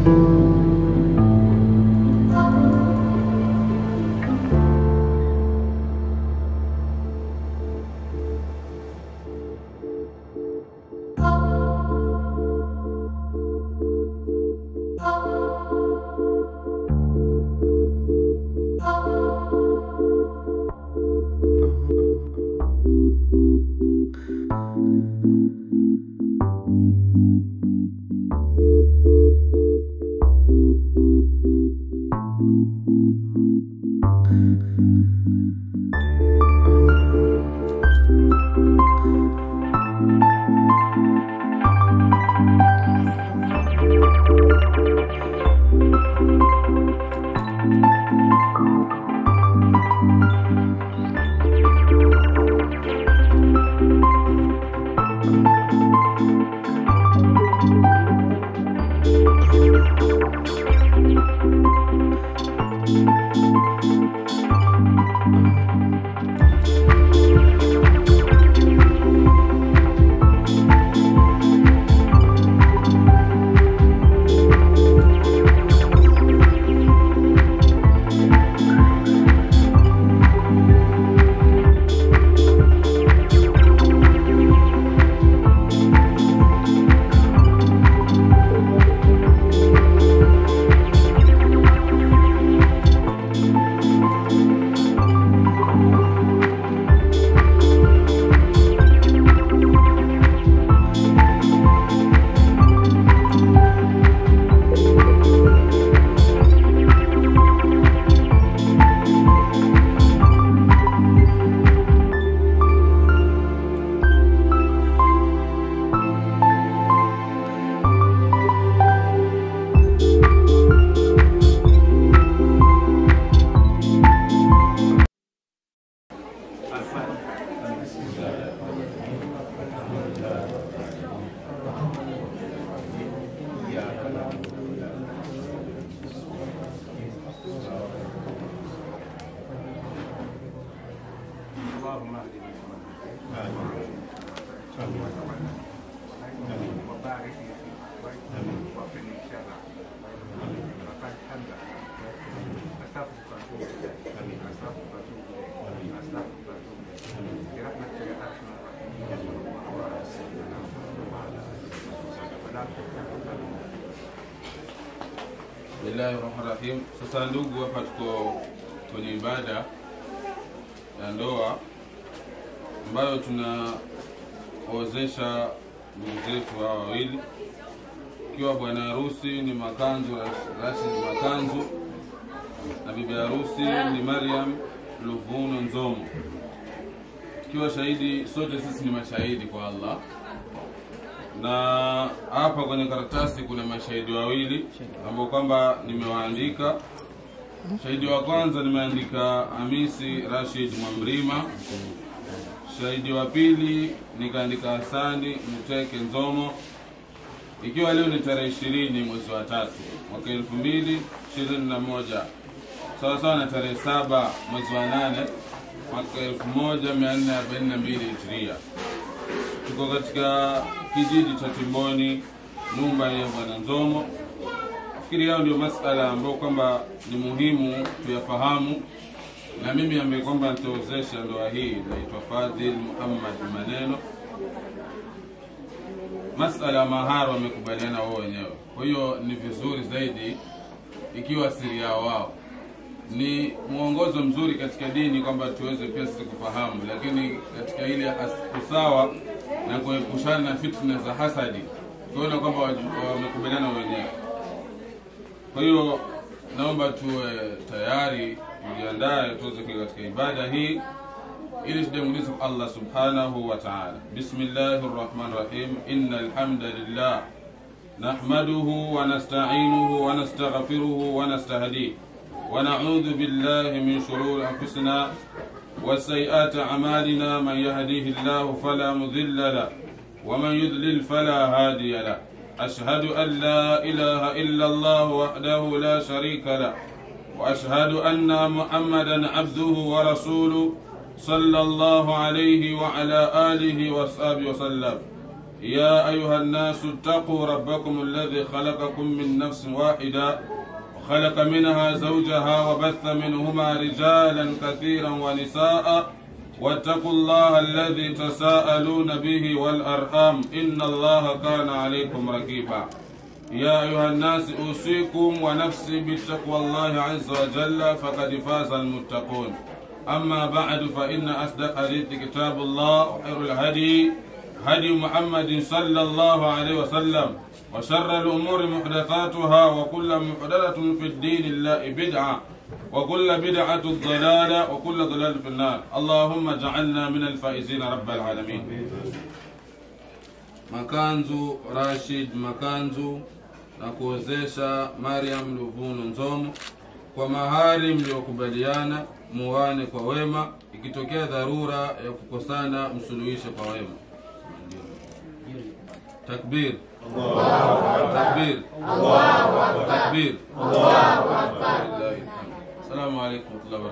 اللهم اهدنا وبارك لي فيه وقني شر وقد حمد استغفرك واتوب اليك استغفرك واتوب اليك استغفرك واتوب اليك برحمتك يا ارحم الراحمين صلى الله على سيدنا محمد وعلى اله وصحبه ولا تكن Bismillahi rahmani rahim. Sasa ndugu, hapa tuko kwenye ibada ya ndoa ambayo tunaozesha ndugu zetu hawa wawili, ikiwa bwana harusi ni Makanzu Rashid Makanzu na bibi harusi ni Mariam Luvuno Nzomo, ikiwa shahidi, sote sisi ni mashahidi kwa Allah na hapa kwenye karatasi kuna mashahidi wawili ambao kwamba nimewaandika. Shahidi wa kwanza nimeandika Hamisi Rashid Mwamrima. Shahidi wa pili nikaandika Hasani Mteke Nzomo, ikiwa leo ni tarehe ishirini mwezi wa tatu mwaka elfu mbili ishirini na moja sawa sawa na tarehe saba mwezi wa nane mwaka elfu moja mia nne arobaini na mbili hijiria tuko katika kijiji cha Timboni, nyumba ya bwana Nzomo. Fikiri yao ndio masala ambayo kwamba ni muhimu tuyafahamu, na mimi ambaye kwamba nitaozesha ndoa hii naitwa Fadhil Muhammad Maneno. Masala ya mahari wamekubaliana wao wenyewe, kwa hiyo ni vizuri zaidi ikiwa siri yao wao ni mwongozo mzuri katika dini kwamba tuweze pia sisi kufahamu, lakini katika ile as- usawa na kuepushana na fitna za hasadi, tuone kwamba waju- wamekubaliana wenyewe. Kwa hiyo naomba tuwe tayari, tujiandae tuweze kuingia katika ibada hii ili tujamulize kwa Allah subhanahu wa ta'ala. Bismillahir rahmanir rahim. Innal hamdalillah nahmaduhu wa nasta'inuhu wa nastaghfiruhu wa nastahdiih ونعوذ بالله من شرور أنفسنا وسيئات أعمالنا من يهديه الله فلا مضل له ومن يضلل فلا هادي له أشهد أن لا إله إلا الله وحده لا شريك له وأشهد أن محمدا عبده ورسوله صلى الله عليه وعلى آله وصحبه وسلم يا أيها الناس اتقوا ربكم الذي خلقكم من نفس واحدة وخلق منها زوجها وبث منهما رجالا كثيرا ونساء واتقوا الله الذي تساءلون به والأرحام إن الله كان عليكم رقيبا يا أيها الناس أوصيكم ونفسي بتقوى الله عز وجل فقد فاز المتقون أما بعد فإن أصدق الحديث كتاب الله وخير الهدي هدي محمد صلى الله عليه وسلم وشر الأمور محدثاتها وكل محدثة في الدين الله بدعة وكل بدعة ضلالة وكل ضلال في النار اللهم اجعلنا من الفائزين رب العالمين Makanzu Rashid Makanzu na kuozesha Mariam Luvuno Nzomo kwa mahari mliokubaliana muwane kwa wema, ikitokea dharura ya kukosana msuluhishe kwa wema. Takbir, takbir, takbir. Assalamu alaikum warahmatullahi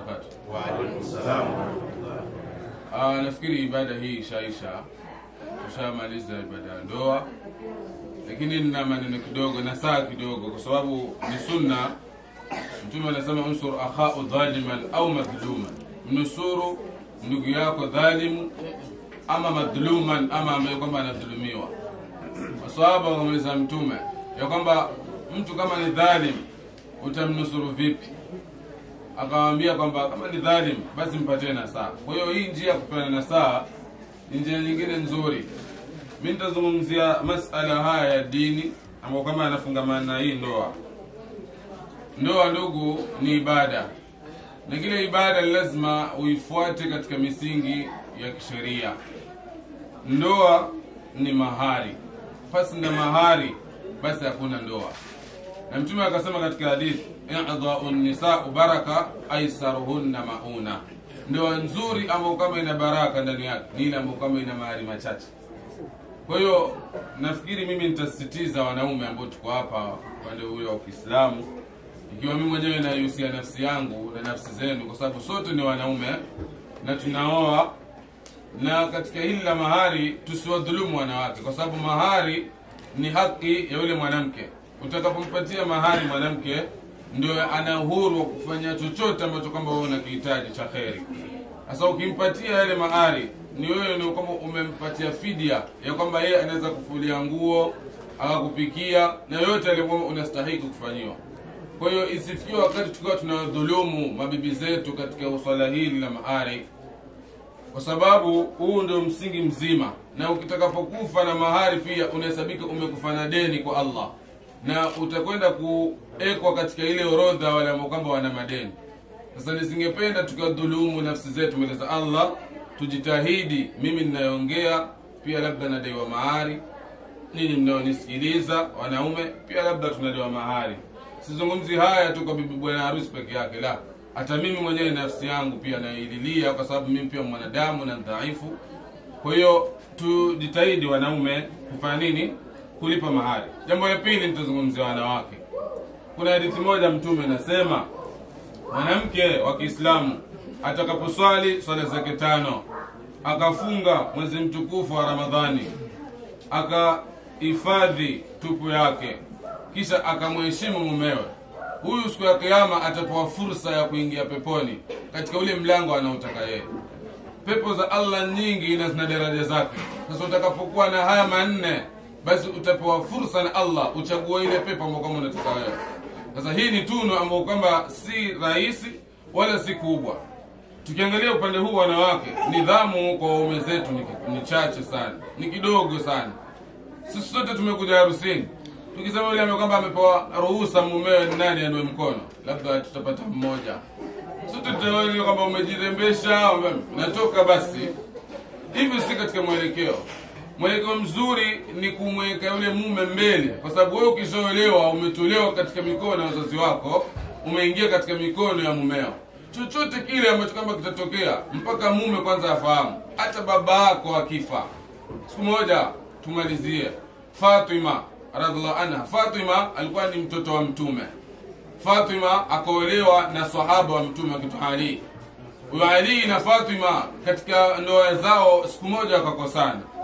wabarakatuh. Ah, nafikiri ibada hii ishaisha, tushamaliza ibada ya ndoa, lakini nina maneno kidogo na saa kidogo, kwa sababu ni sunna. Mtume anasema unsur akhau dhaliman au madhluman, mnusuru ndugu yako dhalimu ama madhluman, ama ambaye kwamba anadhulumiwa. Maswahaba wakamuuliza Mtume ya kwamba mtu kama ni dhalim utamnusuru vipi? Akawaambia kwamba kama ni dhalim basi mpatie nasaha. Kwa hiyo hii njia ya kupeana nasaha ni njia nyingine nzuri. Mi nitazungumzia masala haya ya dini ambayo kama yanafungamana na hii ndoa. Ndoa ndugu, ni ibada, na kile ibada ni lazima uifuate katika misingi ya kisheria. Ndoa ni mahari, pasi na mahari basi hakuna ndoa. Na Mtume akasema katika hadithi, idhau nisau baraka aisaruhunna mauna, ndoa nzuri ambayo kama ina baraka ndani yake ni ile ambayo kama ina mahari machache. Kwa hiyo nafikiri mimi nitasisitiza wanaume ambao tuko hapa upande ule wa Kiislamu, ikiwa mimi mwenyewe naihusia nafsi yangu na nafsi zenu, kwa sababu sote ni wanaume na tunaoa, na katika hili la mahari tusiwadhulumu wanawake, kwa sababu mahari ni haki ya yule mwanamke. Utakapompatia mahari mwanamke, ndio ana uhuru wa kufanya chochote ambacho kwamba wewe unakihitaji cha kheri. Sasa ukimpatia yale mahari, ni wewe ni kwamba umempatia fidia ya kwamba yeye anaweza kufulia nguo, akakupikia na yote aliyokuwa unastahili kufanyiwa. Kwa hiyo isifikie wakati tukiwa tunawadhulumu mabibi zetu katika swala hili la mahari, kwa sababu huu ndio msingi mzima, na ukitakapokufa na mahari pia unahesabika umekufa na deni kwa Allah, na utakwenda kuekwa katika ile orodha wale ambao kwamba wana madeni. Sasa nisingependa tukiwadhulumu nafsi zetu mbele za Allah. Tujitahidi, mimi ninayoongea pia labda nadaiwa mahari, ninyi mnaonisikiliza wanaume pia labda tunadaiwa mahari. Sizungumzi haya tu kwa bibi bwana harusi peke yake, la, hata mimi mwenyewe nafsi yangu pia naililia, kwa sababu mimi pia mwanadamu na dhaifu. Kwa hiyo tujitahidi wanaume kufanya nini? Kulipa mahari. Jambo la pili, nitazungumzia wanawake. Kuna hadithi moja Mtume nasema mwanamke wa Kiislamu atakaposwali swala zake tano akafunga mwezi mtukufu wa Ramadhani akahifadhi tupu yake kisha akamheshimu mumewe, huyu siku ya Kiyama atapewa fursa ya kuingia peponi katika ule mlango anaotaka yeye. Pepo za Allah nyingi na zina daraja zake. Sasa utakapokuwa na haya manne, basi utapewa fursa na Allah uchague ile pepo ambayo kama unataka wewe. Sasa hii ni tunu ambayo kwamba si rahisi wala si kubwa. Tukiangalia upande huu wanawake, nidhamu kwa waume zetu ni, ni chache sana, ni kidogo sana. Sisi sote tumekuja harusini, tukisema yule ambaye kwamba amepewa ruhusa mumewe ni nani anue mkono, labda tutapata mmoja. Sote tutaona kwamba umejirembesha, ume- natoka basi. Hivyo si katika mwelekeo. Mwelekeo mzuri ni kumweka yule mume mbele, kwa sababu wewe ukishaolewa umetolewa katika mikono ya wazazi wako, umeingia katika mikono ya mumeo. Chochote kile ambacho kama kitatokea, mpaka mume kwanza afahamu. Hata baba yako akifa, siku moja tumalizie. Fatima radhiallahu anha, Fatima alikuwa ni mtoto wa Mtume. Fatima akaolewa na sahaba wa Mtume akiitwa Ali. Huyo Ali na Fatima katika ndoa zao siku moja wakakosana.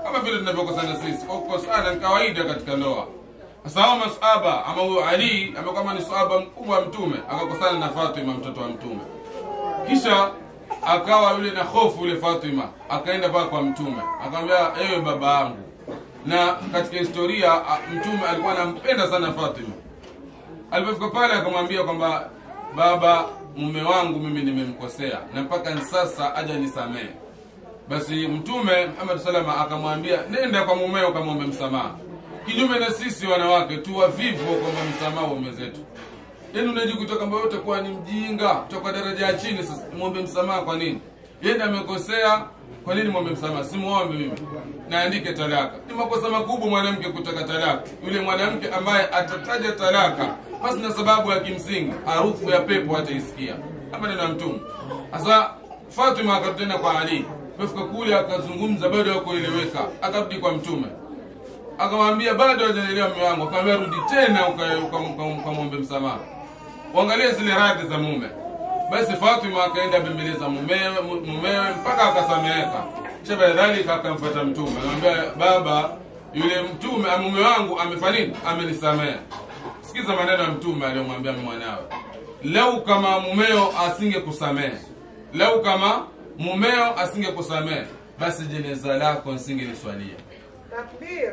kama vile tunavyokosana sisi kwa kukosana ni kawaida katika ndoa sasa hao masahaba ama huyo ali ambaye kama ni sahaba mkubwa wa mtume akakosana na fatima mtoto wa mtume kisha akawa yule na hofu yule fatima akaenda paka kwa mtume akamwambia ewe baba yangu na katika historia a, mtume alikuwa anampenda sana fatima alipofika pale akamwambia kwamba baba mume wangu mimi nimemkosea na mpaka sasa aja nisamehe basi mtume muhammad salama akamwambia nenda kwa mumeo kamwombe msamaha kinyume na sisi wanawake tu wavivu kwamba msamaha wa ume zetu yaani unajikuta kwamba wewe utakuwa ni mjinga toka daraja ya chini sasa mwombe msamaha kwa nini yeye amekosea kwa nini mwombe msamaha simuombe mimi naandike talaka ni makosa makubwa mwanamke kutaka talaka yule mwanamke ambaye atataja talaka basi na sababu ya kimsingi harufu ya pepo hataisikia hapa neno ya mtume sasa fatima akarudi tena kwa ali fika kule akazungumza bado hakueleweka akarudi kwa mtume akamwambia bado hajaelewa mume wangu akamwambia rudi tena uka- uka- uka- ukamwombe msamaha uangalie zile radhi za mume basi fatima akaenda bembeleza mumewe mu- mumewe mpaka akasameheka kisha baada dhalika akamfuata mtume akamwambia baba yule mtume mume wangu amefanya nini amenisamehe sikiza maneno ya mtume aliyomwambia mwanawe lau kama mumeo asingekusamehe lau kama mumeo asingekusamehe basi jeneza lako nsingeliswalia Takbir.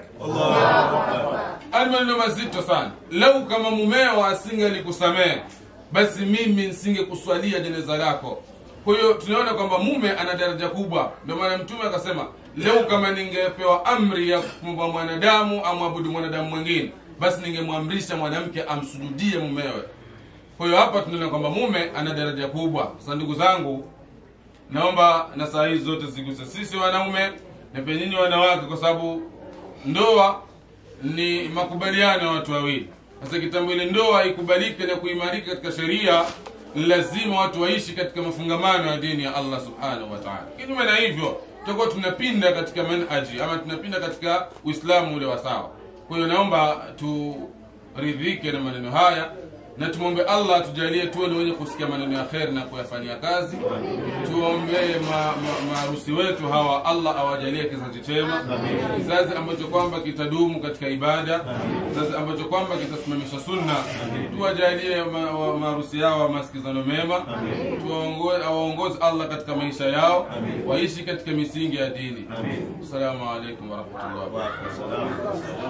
Haya maneno mazito sana. Lau kama mumeo asingelikusamehe, basi mimi nisingekuswalia jeneza lako. Kwa hiyo tunaona kwamba mume ana daraja kubwa. Ndio maana Mtume akasema, lau kama ningepewa amri ya kumba mwanadamu amwabudu mwanadamu mwingine, basi ningemwamrisha mwanamke amsujudie mumewe. Kwa hiyo hapa tunaona kwamba mume ana daraja kubwa. Sasa ndugu zangu, naomba na saa hizi zote ziguse sisi wanaume na pia nyinyi wanawake, kwa sababu ndoa ni makubaliano ya watu wawili. Sasa kitambo ile ndoa ikubalike na kuimarika katika sheria, lazima watu waishi katika mafungamano ya dini ya Allah subhanahu wa ta'ala. Kinyume na hivyo, tutakuwa tunapinda katika manhaji ama tunapinda katika Uislamu ule wa sawa. Kwa hiyo naomba turidhike na maneno haya na tumwombe Allah tujalie tuwe ni wenye kusikia maneno ya kheri na kuyafanyia kazi. Tuombee ma- ma- maharusi wetu hawa, Allah awajalie kizazi chema, kizazi ambacho kwamba kitadumu katika ibada, kizazi ambacho kwamba kitasimamisha sunna. Tuwajalie ma- wa- maharusi yao masikizano mema, Tuwaongo- awaongoze Allah katika maisha yao, waishi katika misingi ya dini. Assalamu alaikum warahmatullahi wabarakatuh.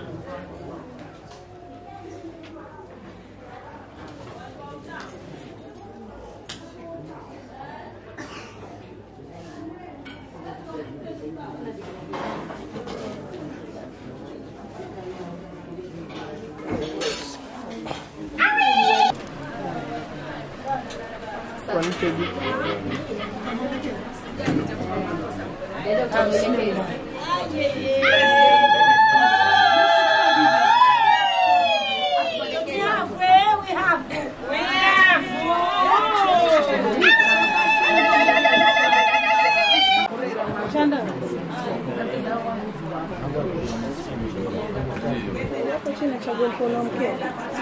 Hapo chini chagua mkono mkeo.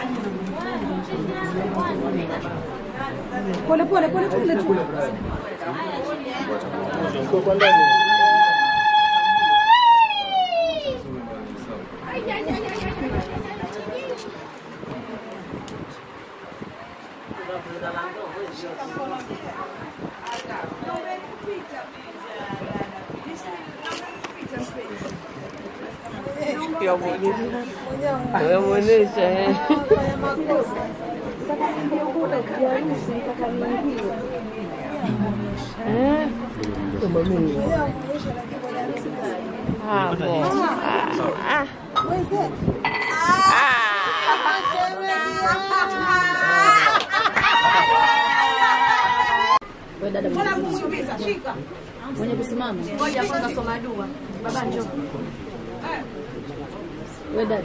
Pole pole pole pole tu. Umemwonyesha eh. Fanya makosa. Sasa ndio kule kiharusi mpaka niingie. Eh, Leo kuonyesha lakini kwenye harusi gani? hapo. Ah, ah. Wenzetu. Wewe dada Mbona mwenye kumuuliza? Shika. mwenye kusimama. Ngoja kwanza soma dua. Baba njoo. Wewe dada.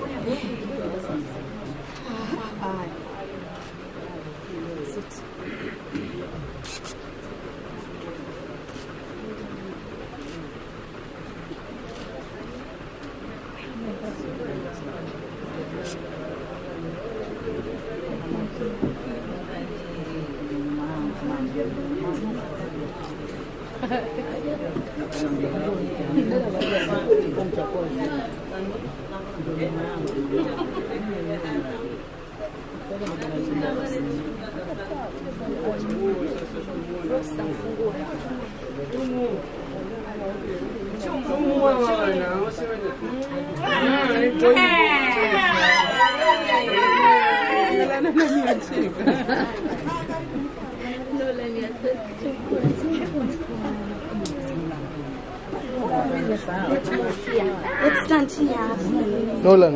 Let's stand here. Nolan.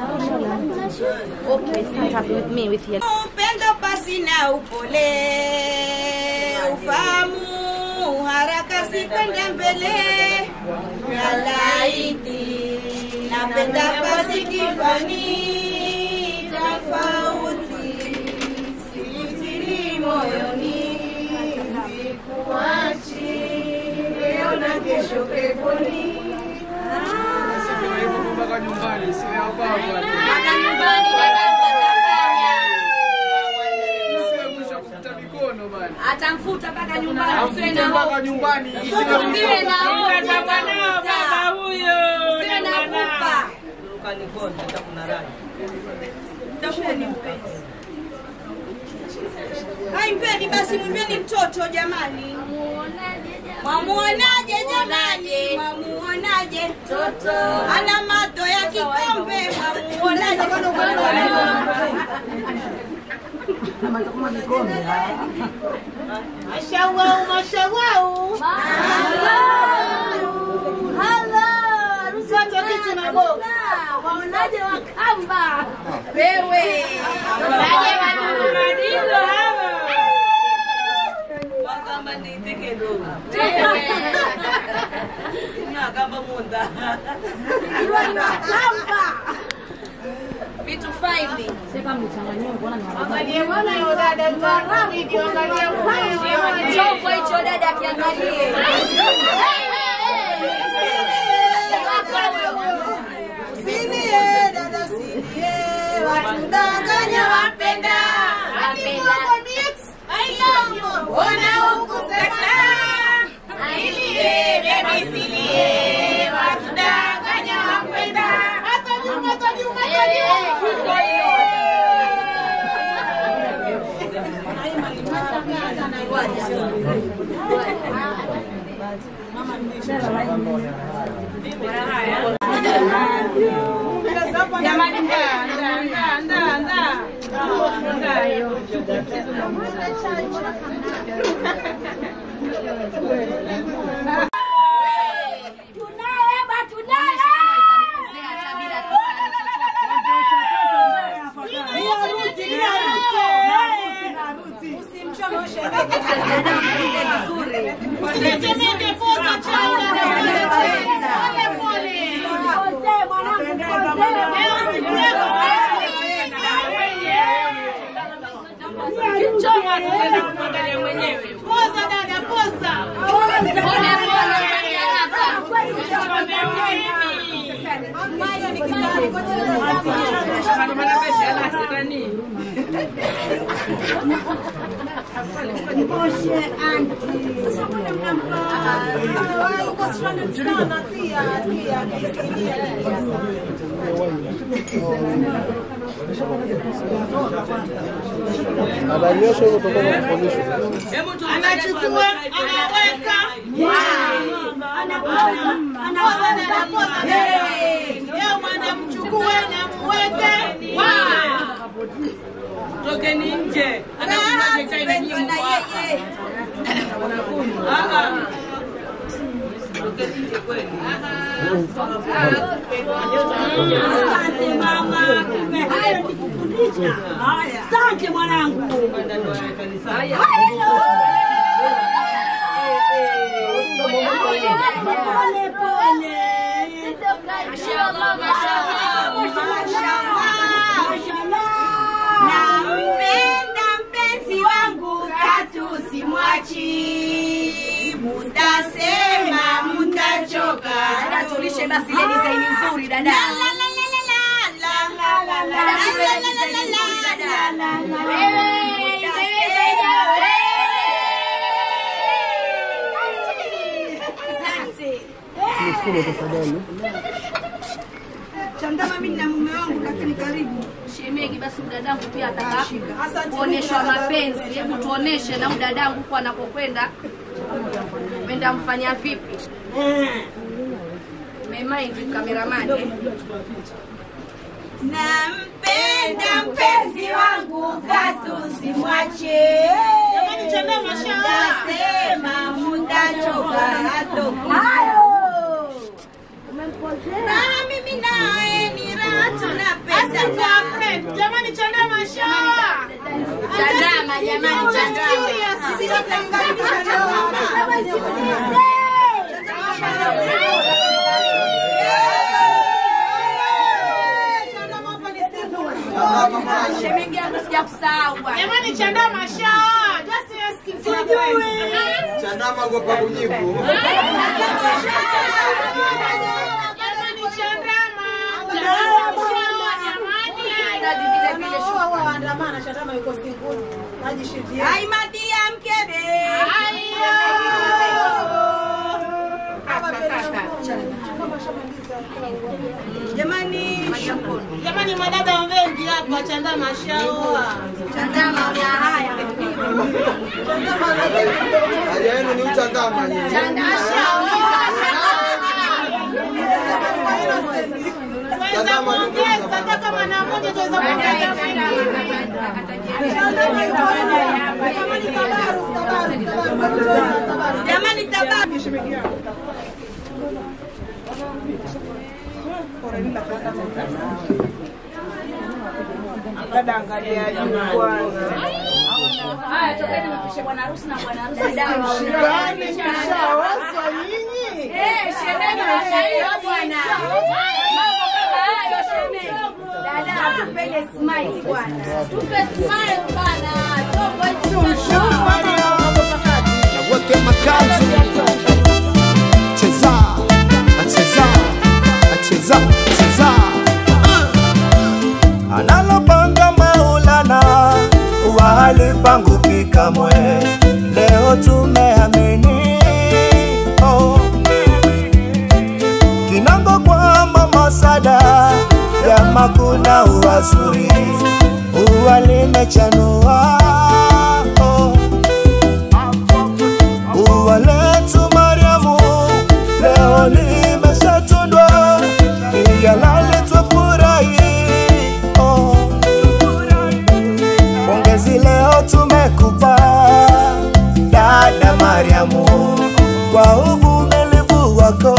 Okay, stand up with me with your upendo pasi na upole, ufahamu haraka si kwenda mbele, na laiti napenda pasi kifani tofauti, silitili moyoni, sikuachi leo na kesho peponi. Mpaka nyumbani, si hapa Sio mwisho kufuta mikono bana. Atamfuta mpaka nyumbani, usiwe Amfute na mpaka hofu. nyumbani. Usiwe na hofu, usiwe na pupa. Utakuwa ni mpenzi. Hai, mpeni basi, mwimbeni mtoto jamani. Mwamuonaje jamani, mwamuonaje mtoto ana mato ya kikombe, mwamuonaje Mashawau, mashawau. Mtoto kitu na box. Waonaje wakamba? Wewe. Waonaje wadudu hawa? Wakamba ni teke dogo. Nakamba munda. Wakamba. Vitu faili. Sasa mlichanganywa kuona ni mara Angalie mwana yo dada mtaramu video angalia mwana. Chombo hicho dada kiangalie. Usinie dada usinie watudanganya wapenda. Wapenda. Mbona hukusema? Ailie baby silie watudanganya wapenda. Hata nyuma hata nyuma hata nyuma. Jamani, ndaa, ndaa, ndaa, ndaa, ndaa. Ndaa hiyo. Usitemeke poza changa. Pole pole. Leo siku yako Kichoma tunaenda kuangalia mwenyewe. Poza dada, poza. Pole pole. Ananyosha hivyo kutoka kwa kufundishwa. Anachukua, anaweka. Anapoza, anapoza. Leo mwana mchukue na mweke. Tokeni nje. Anakunywa chai na nyinyi mko hapa. Ah, ah. Tokeni nje kweli. Asante mama. Haya kukufundisha. Haya. Asante mwanangu. Pole pole. Mashallah, mashallah, mashallah. Nampenda mpenzi wangu katu simwachi, mutasema mutachoka. Dada tulishe basi ile design nzuri dada. La la la la la la la la la la. Dada tupe ile design nzuri dada. Wewe, wewe, wewe. mkono tafadhali. Chandama mimi na mume wangu lakini karibu. Shemegi, basi dadangu pia ataka kuonyeshwa mapenzi. Hebu tuoneshe na huyu dadangu huko anakokwenda kwenda mfanya vipi? Memind kameramani eh? Nampenda mpenzi wangu katu simwache. Nasema mutachoka hatoki. Na mimi naye ni raha tunapenda. Jamani Chandama show. Chandama jamani, Chandama. Shemegi yangu sijakusahau bwana. Jamani Chandama show. Just asking for a friend. Chandama ogopa kujibu. Jamani Chandama. Chandama show jamani. Dadi vile vile shukrani. waandamana Chandama yuko singuni najishitia Aimadia mkebe. Jamani, jamani, madada wengi hapa Chandama shaoa Chandama una haya. Haja yenu ni uchandama nyinyi. tuweza kuongeza hata kama na moja tuweza kuongeza jamani tabaru. dada angalia bwana Haya, tokeni mpishe bwana harusi na bwana harusi. Dadangu. Yaani mshawaswa nyinyi Eh, shemeji wa shairi bwana. Mambo kama hayo shemeji. Dada, tupende smile bwana. Tupe smile bwana. Tobo hicho. Weke makanzu cheza acheza acheza cheza analopanga Maulana wali pangu pikamwe leo tumeamini oh. Kinango kwa mama sada jama kuna uwazuri uwa limechanua oh. Ua letu Mariamu leo limeshatundwa, iyalale twafurahi. Oh, pongezi leo tumekupa dada Mariamu kwa uvumilivu wako,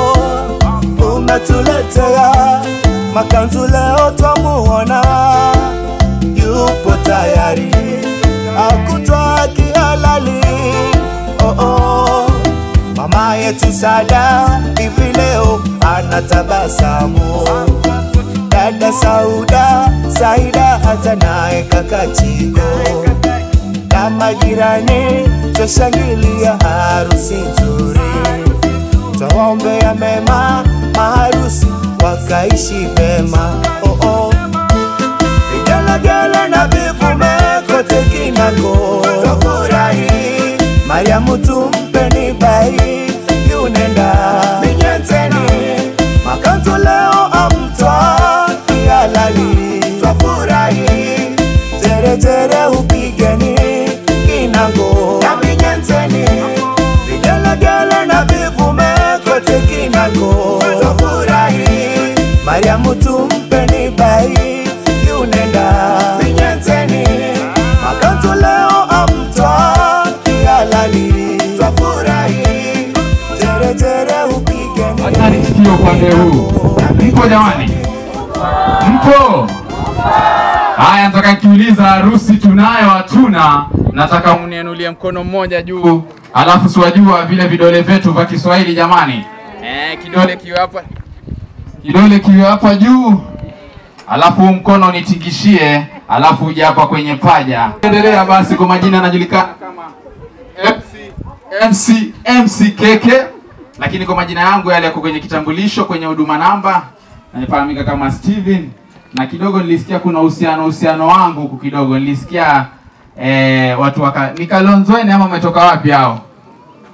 umetuletea makanzu leo twamuona yupo tayari akutwa kihalali oh, oh. Mama yetu Sada hivi leo anatabasamu, dada Sauda Saida hata naye kaka Chigo na majirani twashangilia harusi nzuri, twawaombea mema maharusi wakaishi vema oh, oh. Vigelegele na vivume kote kinako twafurahi, Mariamu tumpeni bai yunenda minyeteni makanzu leo amtwa kihalali twafurahi, teretere upigeni kinango na minyeteni vigelegele na vivume kote kinako twafurahi, Mariamu tumpeni bai yunenda minyeteni makanzu leo amtwa kihalali twafurahi, teretere upigeni Hatari sikio upande huu. Mpo jamani? Mpo? Haya, nataka nikiuliza harusi tunayo hatuna, nataka mnianulie mkono mmoja juu, alafu siwajua vile vidole vyetu vya Kiswahili jamani. Eh, kidole kiwe hapa, kidole kiwe hapa juu, alafu huu mkono nitingishie, alafu uje hapa kwenye paja. Endelea basi, kwa majina anajulikana kama MC, MC, MC Keke, lakini kwa majina yangu yale yako kwenye kitambulisho, kwenye huduma namba, nafahamika kama Steven, na kidogo nilisikia kuna uhusiano uhusiano wangu huku kidogo, nilisikia eh, watu waka ni Kalonzweni ama umetoka wapi hao?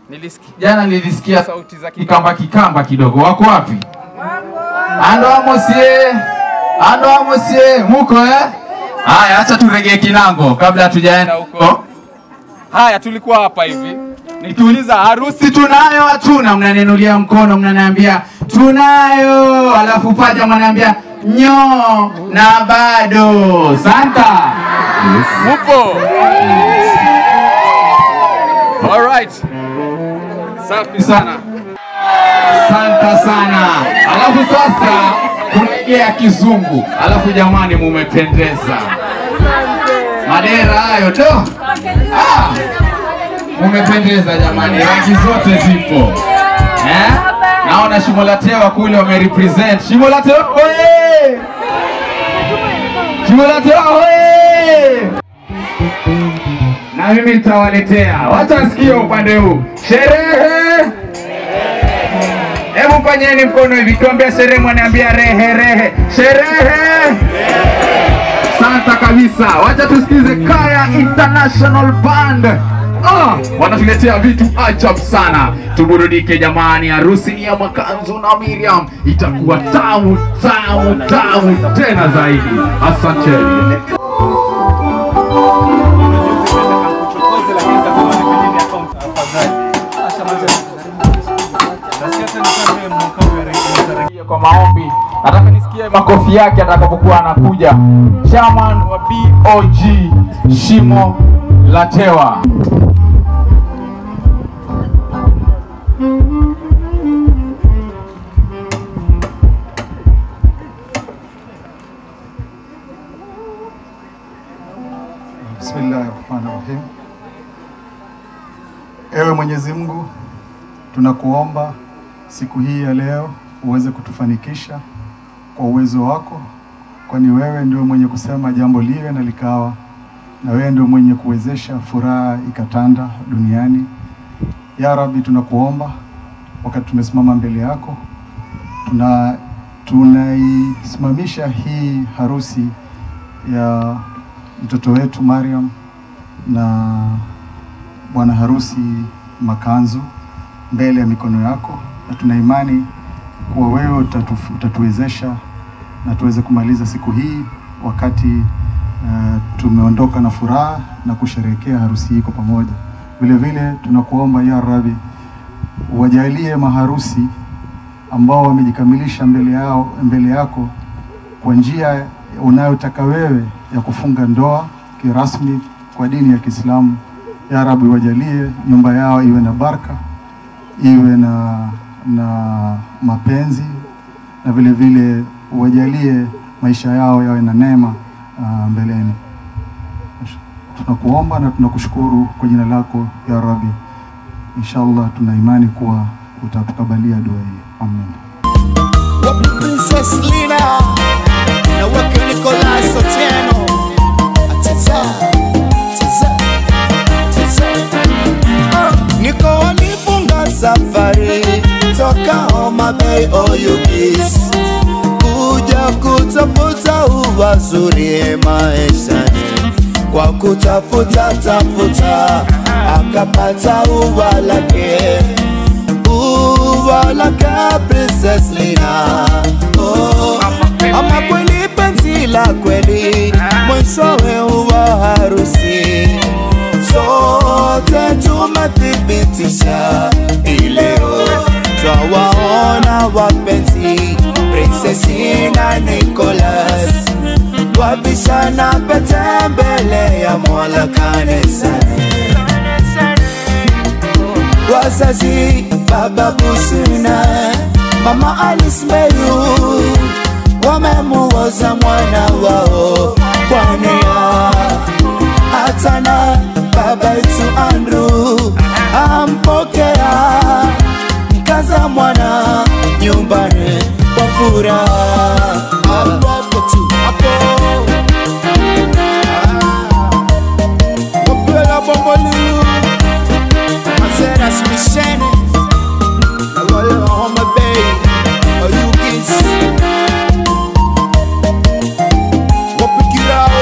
Nilisikia jana nilisikia sauti za kikamba kikamba kidogo. Wako wapi? Ando amosie. Ando amosie. Muko eh? Haya, acha turegee kinango kabla hatujaenda huko. Haya, tulikuwa hapa hivi. Nikiuliza harusi tunayo hatuna, mnaninulia mkono, mnaniambia tunayo, alafu paja mnaniambia nyo na bado. Santa. Mupo? Alright. Safi sana. Asante sana. Alafu sasa tunaingia kizungu. Alafu jamani, mumependeza. Madera hayo to. Ah, mumependeza jamani, rangi zote zipo eh? Naona Shimo la Tewa kule wamerepresent. Shimo la Tewa oye! Shimo la Tewa oye! Na mimi nitawaletea, wacha nisikie upande huu. Sherehe Hebu fanyeni mkono hivi, kiambia sherehe, mwaniambia rehe rehe. Sherehe santa kabisa. Wacha tusikize Kaya International Band. Ah, wanatuletea vitu ajabu sana. Tuburudike jamani, harusi ni ya Makanzu na Miriam, itakuwa tamu tamu tamu tena zaidi. Asanteni. kwa maombi. Nataka nisikie makofi yake atakapokuwa anakuja. Chairman wa BOG Shimo la Tewa. Bismillahi rahmani rahim. Ewe Mwenyezi Mungu, tunakuomba siku hii ya leo uweze kutufanikisha kwa uwezo wako, kwani wewe ndio mwenye kusema jambo liwe na likawa, na wewe ndio mwenye kuwezesha furaha ikatanda duniani. Ya Rabbi, tunakuomba wakati tumesimama mbele yako, tuna tunaisimamisha hii harusi ya mtoto wetu Mariam na bwana harusi Makanzu mbele ya mikono yako, na tuna imani kuwa wewe utatu, utatuwezesha na tuweze kumaliza siku hii wakati uh, tumeondoka na furaha na kusherehekea harusi hii kwa pamoja. Vile vile tunakuomba ya Rabbi, wajalie maharusi ambao wamejikamilisha mbele yao mbele yako kwa njia unayotaka wewe ya kufunga ndoa kirasmi kwa dini ya Kiislamu. Ya Rabbi, wajalie nyumba yao iwe na baraka, iwe na na mapenzi na vile vile wajalie maisha yao yawe na neema uh, mbeleni. Tunakuomba na tunakushukuru kwa jina lako ya Rabbi. Inshallah tuna imani kuwa utatukabalia dua hii. Amen. Wapi Princess Lina na wake Nicolas Otieno Ateza, ateza, ateza. Ah, Niko wanifunga safari toka Homa Bay Oyugis kuja kutafuta uwazuri maishani kwa kutafuta tafuta akapata ua lake ua lake Princess Lina oh, ama kweli penzi la kweli mwishowe huwa harusi sote tumethibitisha ileo twawaona wapenzi Princess na Nicholas wabishana pete mbele ya Mola kanisani wazazi baba Busina mama Alice Meru wamemuoza mwana wao kwa nia hata na baba yetu Andrew ampokea mkaza mwana nyumbani kwa furaha hapo tu hapo Wapela Bongolilu Mazeras Mishene Na wale wa Homa Bay Oyugis Wapikirao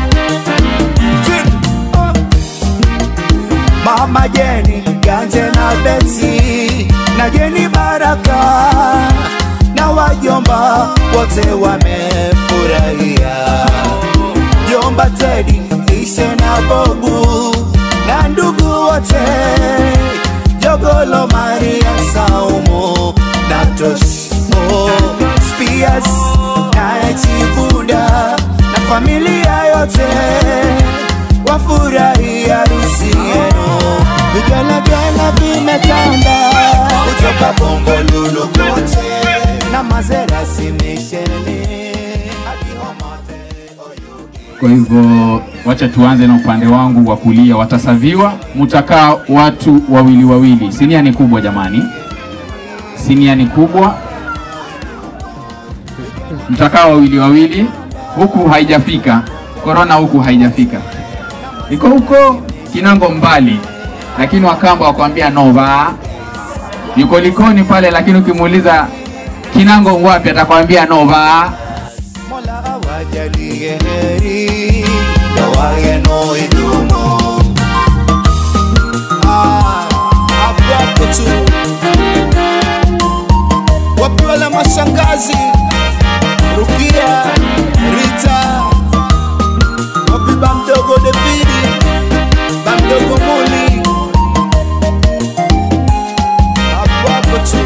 Tin Ah. Mama Jeni Ganje na Beti na Jeni Baraka na wajomba wote wamefurahia. Jomba Tedi, Ishe na Bobu na ndugu wote, Jogolo Maria Saumu na Toshmo Spias na Chibuda na familia yote wafurahi harusi yenu. Vigelegele vimetanda kutoka Bongo Lulu kote na Mazera simisheni hadi Homate Kwa hivyo wacha tuanze na upande wangu wa kulia, watasaviwa. Mtakaa watu wawili wawili. Sinia ni kubwa jamani, sinia ni kubwa, mtakaa wawili wawili. Huku haijafika korona, huku haijafika, iko huko Kinango mbali, lakini Wakamba wakwambia nova. Yuko Likoni pale, lakini ukimuuliza Kinango wapi, atakwambia nova. wajalie heri ndoa yenu idumu. Ah, hapo hapo tu. Wapi wale mashangazi Rukia, Rita, wapi bamdogo Davidi, bamdogo Muli, hapo hapo tu.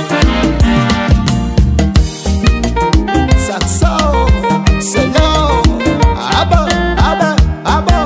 Saxo, selo, aba, aba, aba.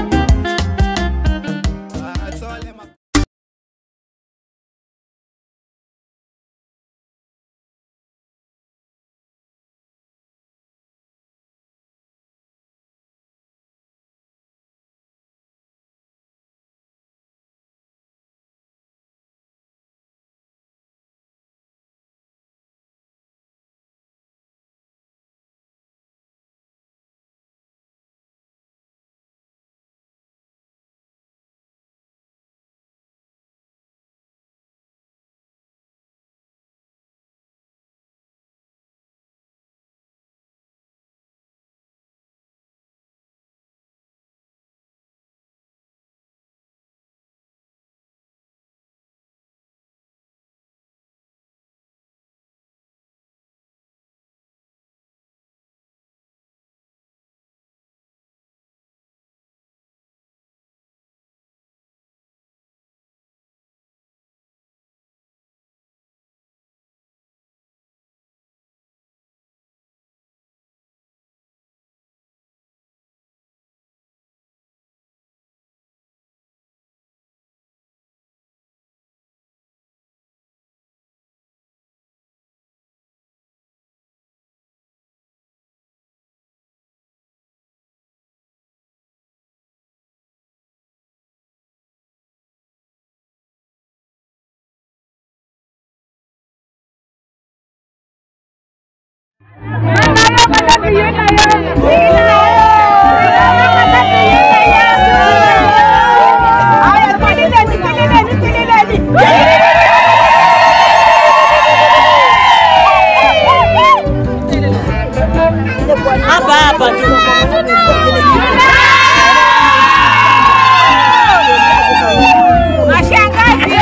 Hapa hapa tu. Mashangazi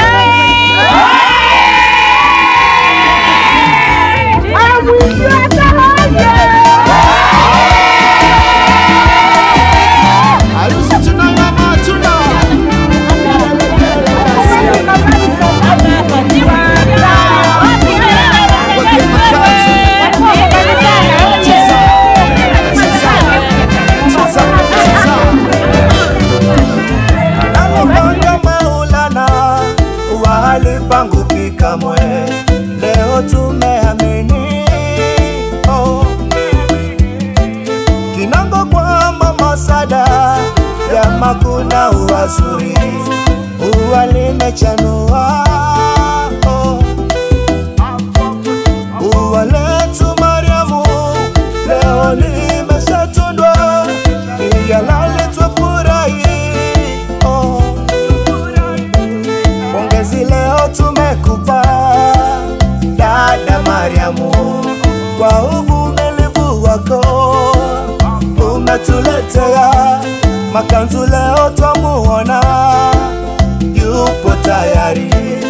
Harusi tunayo ama hatuna? Analopanga Maulana wali pangu pikamwe, leo tumeamini oh. Kinango kwa mama Sada, jama kuna uwazuri, ua limechanua oh. Ua letu Mariamu leo limeshatundwa, iyalali twafurahi oh. Pongezi leo tumekupa dada Mariamu kwa uvumilivu wako umetuletea makanzu leo twamuona yupo tayari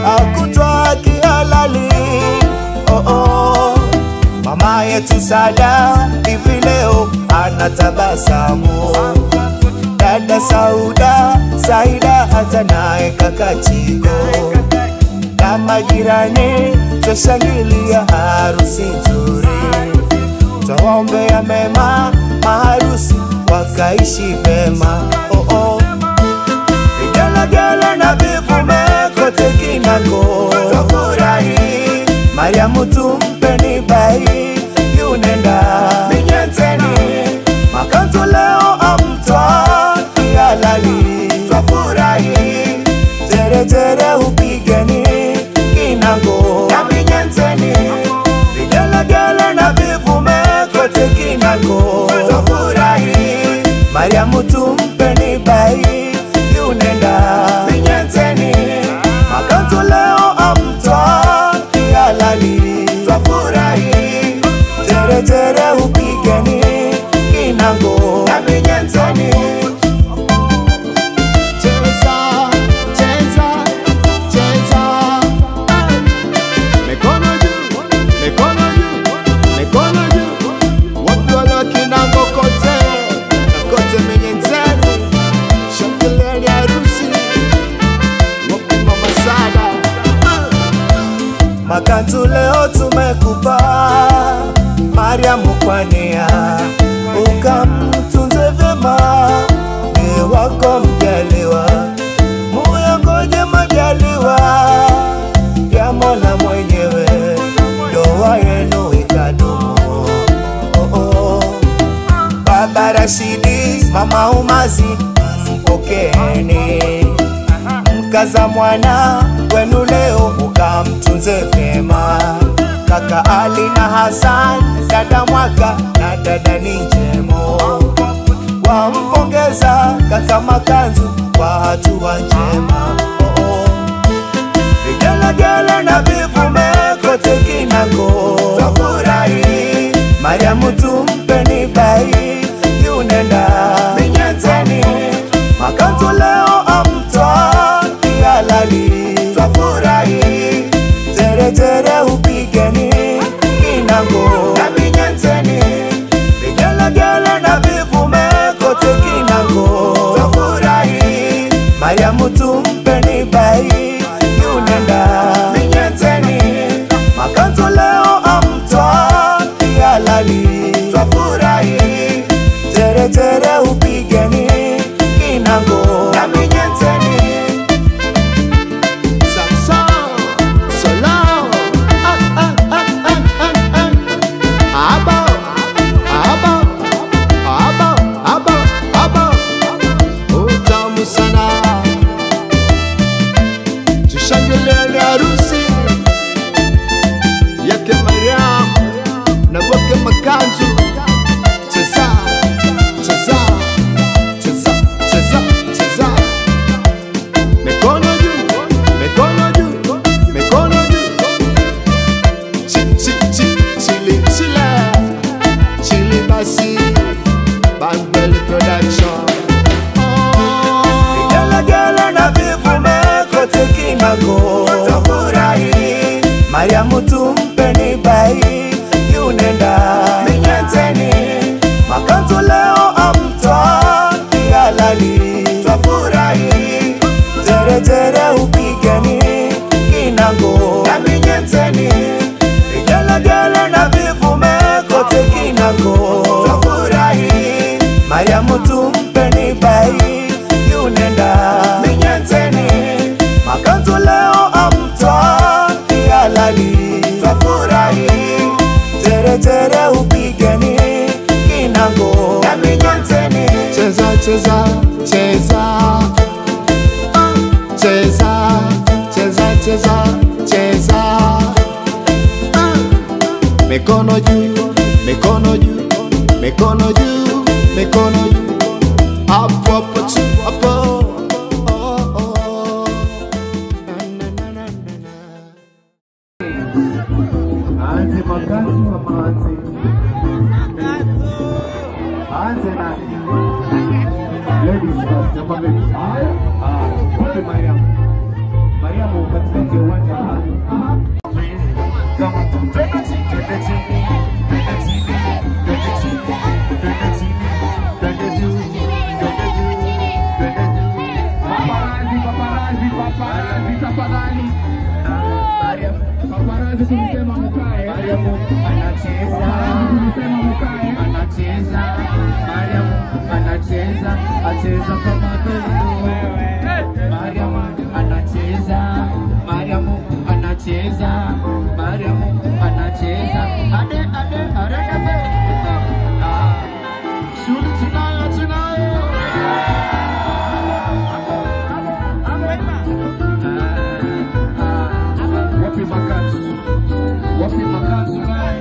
hakutwa kihalali. Oh, oh. Mama yetu Sada hivi leo anatabasamu, dada Sauda, Saida hata naye kaka Chigo na majirani twashangilia harusi nzuri, twawaombea mema maharusi wakaishi vema. Oh, oh. Vigelegele na vivume kote kinako twafurahi, Mariamu tumpeni bai yunenda minyeteni makanzu leo amtwa kihalali twafurahi teretere upigeni kinango na minyenzeni vigelegele na vivume kote kinango twafurahi mariamu tumpeni bai yunenda minyenzeni makanzu leo amtwa kihalali twafurahi teretere upigeni kinango na minyenzeni cheza cheza cheza mikono juu mikono juu mikono juu watu waliokinango kote kote menyenzeni shangileni harusi wapima masada makanzu leo tumekupa mariamu kwania ukamtunze vyema ni wako mjaliwa muyangoje majaliwa ya mola mwenyewe ndoa yenu ikadumu oh, oh. baba rashidi mama umazi mpokeeni mkaza mwana wenu leo ukamtunze vyema kaka ali na hasan dada mwaka na dada ni njemo wampongeza kaka makanzu kwa hatua njema oh, oh. vigelegele na vivume kote kinango twafurahi mariamu tumpeni bai yunenda minyenzeni makanzu leo amtwa kihalali twafurahi teretere upigeni kinango na minyenzeni vigelegele na vivume kote kinango twafurahi mariamu tumpeni bai yunenda minyenzeni makanzu leo amtwa kihalali twafurahi teretere upigeni kinango na minyenzeni Samson, Solon, ah, ah, ah, ah, ah, ah. Abo, abo, abo, abo, abo. Utamu sana tushangilie harusi yake Mariam na wake Makanzu. Cheza, cheza, cheza, cheza, cheza. Mikono juu, mikono juu, mikono juu. Chi, chi, chi, chili, chile, chili basi, Bangbel Production. Vigelegele na vivume kote kinango twafurahi, Mariamu tumpeni bai yunenda minyenzeni, makanzu leo amtwa kihalali twafurahi, teretere upigeni kinango na minyenzeni, vigelegele na vivume kote kinango twafurahi, Mariamu tumpeni bai yunenda minyenzeni, makanzu leo amtwa kihalali twafurahi, teretere upigeni kinango na minyenzeni, cheza cheza cheza Ah, cheza cheza cheza cheza Ah, mikono juu mikono juu mikono juu mikono juu hapo hapo tu hapo Oh, oh. Na, na, na, na, na, na. Aanze makanzu ama aanze aanze nani? Ladies first, hapa ladies. Haya, haya, wape Mariam. Mariamu katikati ya uwanja. Kama tumpenda chini, twende chini, twende chini, twende chini, twende chini, twende juu, twende juu, twende juu. Paparazi, paparazi, paparazi, tafadhali. Paparazi tulisema mkae. Mariamu anacheza, Paparazi tulisema mkae. anacheza, Mariamu anacheza, acheza kama doido. Mariamu anacheza, Mariamu anacheza, Mariamu anacheza, ade ade ade ade. Ah, Shule tunayo tunayo. Wapi makazi? Wapi makazi naye?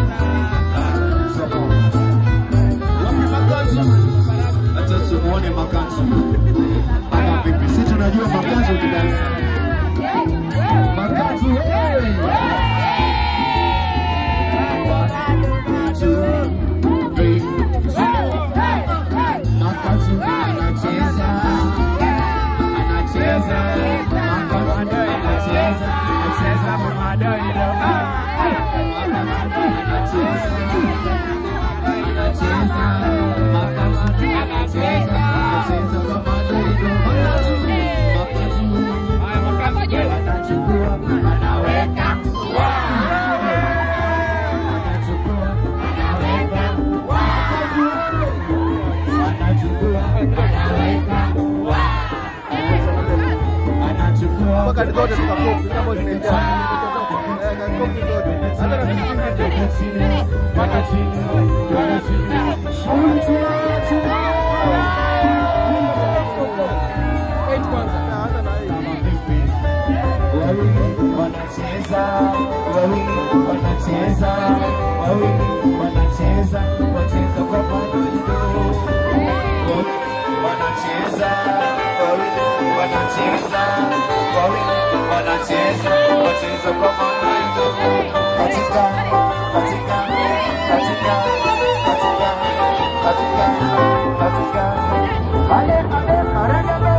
Wapi makazi? Acha tumuone makazi. Haya vipi? Sisi tunajua makazi ukidansa. Makazi hey! Makazi anacheza. Anacheza. Makazi anacheza. Anacheza kama doido. Anacheza. Anacheza. Makazi anacheza. Anacheza kama doido. Makazi. Anachukua. Anaweka. Anachukua. Anaweka. Anachukua. Anaweka. Anachukua. Mpaka zote tukakopi kama zimejaa. Eh, kopi zote. Hata na vingine wanacheza wawili wanacheza wawili wanacheza wacheza kwa pamoja wanacheza wawili wanacheza wawili wanacheza wacheza kwa pamoja katika katika katika katika katika katika ale ale maragame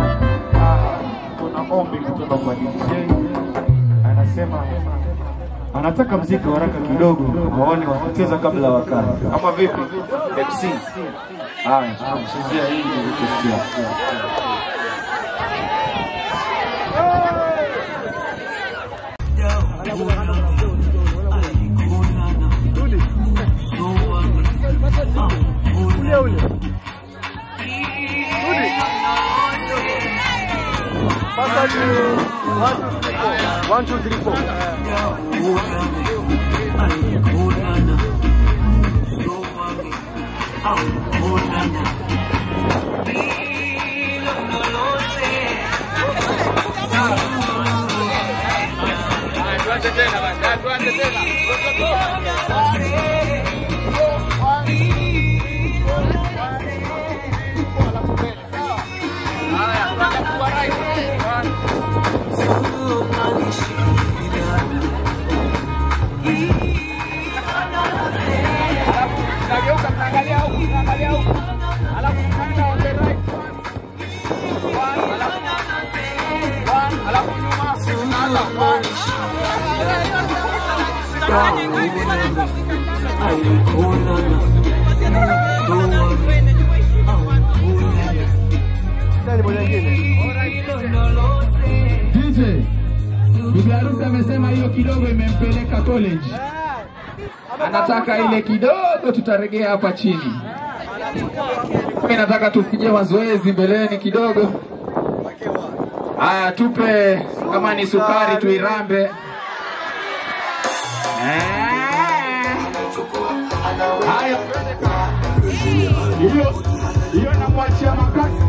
kuna ombi kutoka kwa DJ anasema anataka mziki wa haraka kidogo, waone wanacheza kabla wakati, ama vipi? MC haya, tunamchezea hii request yake. ule ule. Pasa juu. One, two, three, four. One, two, three, four. Tuanze tena basi, tuanze tena. Haya, tuanze kwa right. Alafu tunageuka tunaangalia huku, tunaangalia huku. Alafu tunaenda on the right one. One, alafu one, alafu nyuma tunaanza one. DJ, bibi harusi amesema hiyo kidogo imempeleka college. Anataka ile kidogo, tutaregea hapa chini. Mimi nataka tufikie mazoezi mbeleni kidogo. Haya, tupe kama ni sukari tuirambe. Eh. Haya, hiyo hiyo namwachia makasi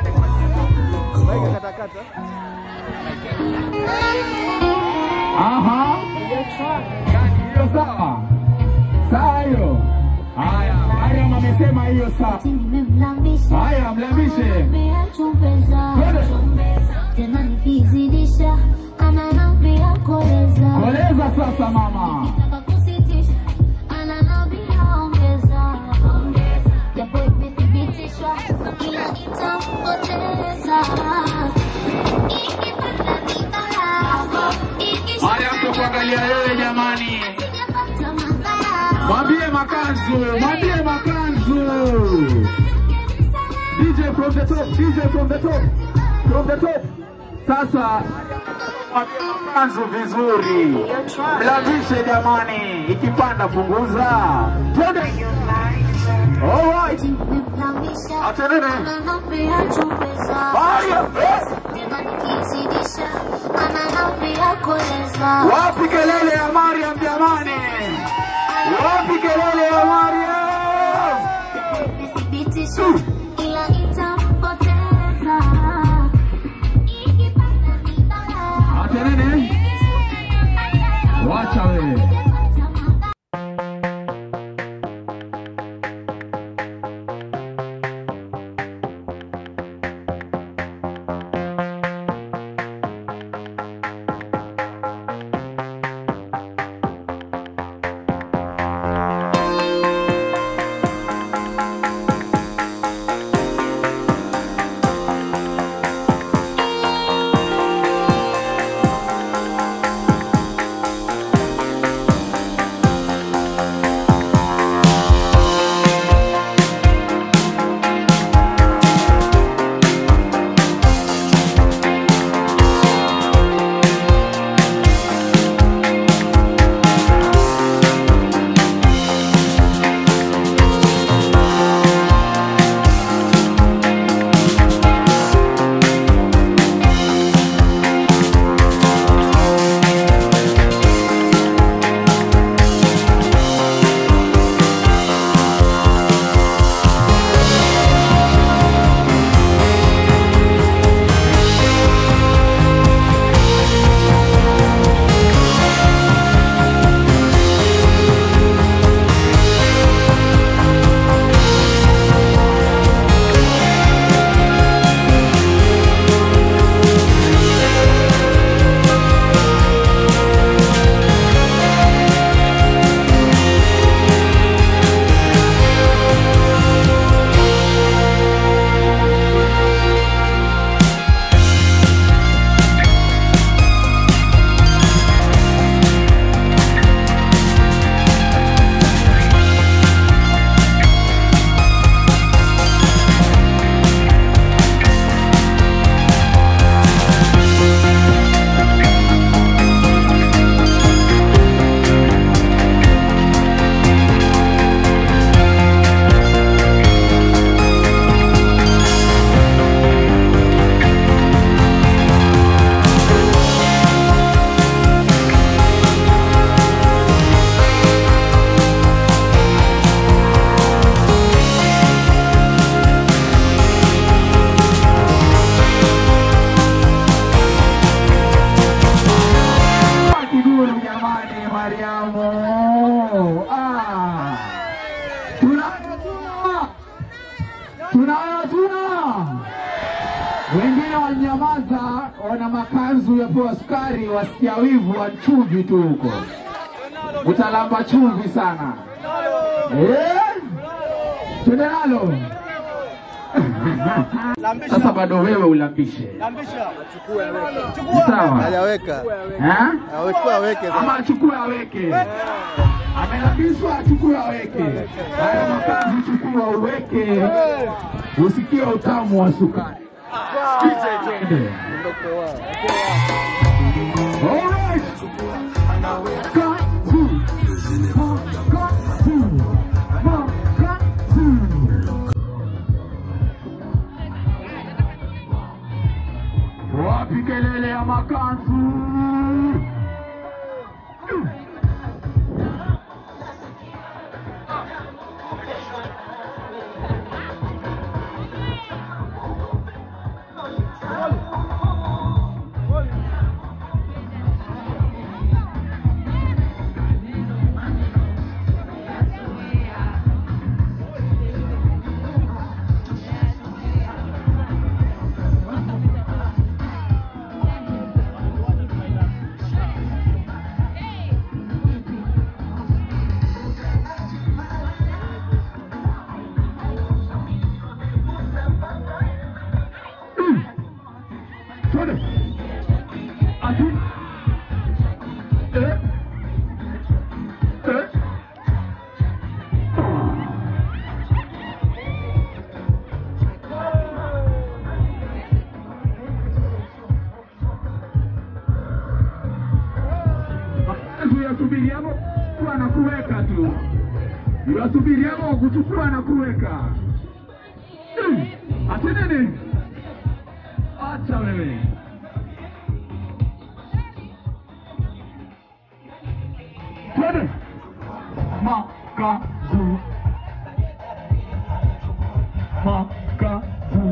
Aha. Yani hiyo sawa. Sawa hiyo. Haya, Mariam amesema hiyo sawa. Haya, mlambishe. tena nikizidisha ananambia koleza Koleza sasa mama. Nikitaka kusitisha ananambia ongeza japo imethibitishwa ila itampoteza ikipata makanzu, mwambie makanzu. DJ from the top, DJ from the top, from the top. Sasa mwambie makanzu vizuri, mlambishe jamani, ikipanda punguza. Twende. Alright. Atenene. Wapi kelele ya Mariam jamani? Wapi kelele ya Mariam? ila itampoteza Atenene. Wacha wewe. Kiguru jamani, Mariamu. Ah. Tunayo tuna. Tunayo tuna. Wengine wanyamaza, wana makanzu yapewa sukari, wasikia wivu wa chumvi tu huko. Utalamba chumvi sana. Eh? Twende nalo. Sasa bado wewe ulambishe. Sawa. Hajaweka. Ha? Awechukua aweke Ama sasa. achukue aweke. Amelambishwa achukue aweke. Haya makazi chukua uweke. Usikie utamu wa sukari. Sikize twende. Alright. Kazi. Makazi. Makazi. Wapi kelele ya makanzu? hapo kuchukua na kuweka tu, iwasubiri hapo kuchukua na kuweka. Mm, Ati nini? Acha wewe. Twende. Makazu. Makazu.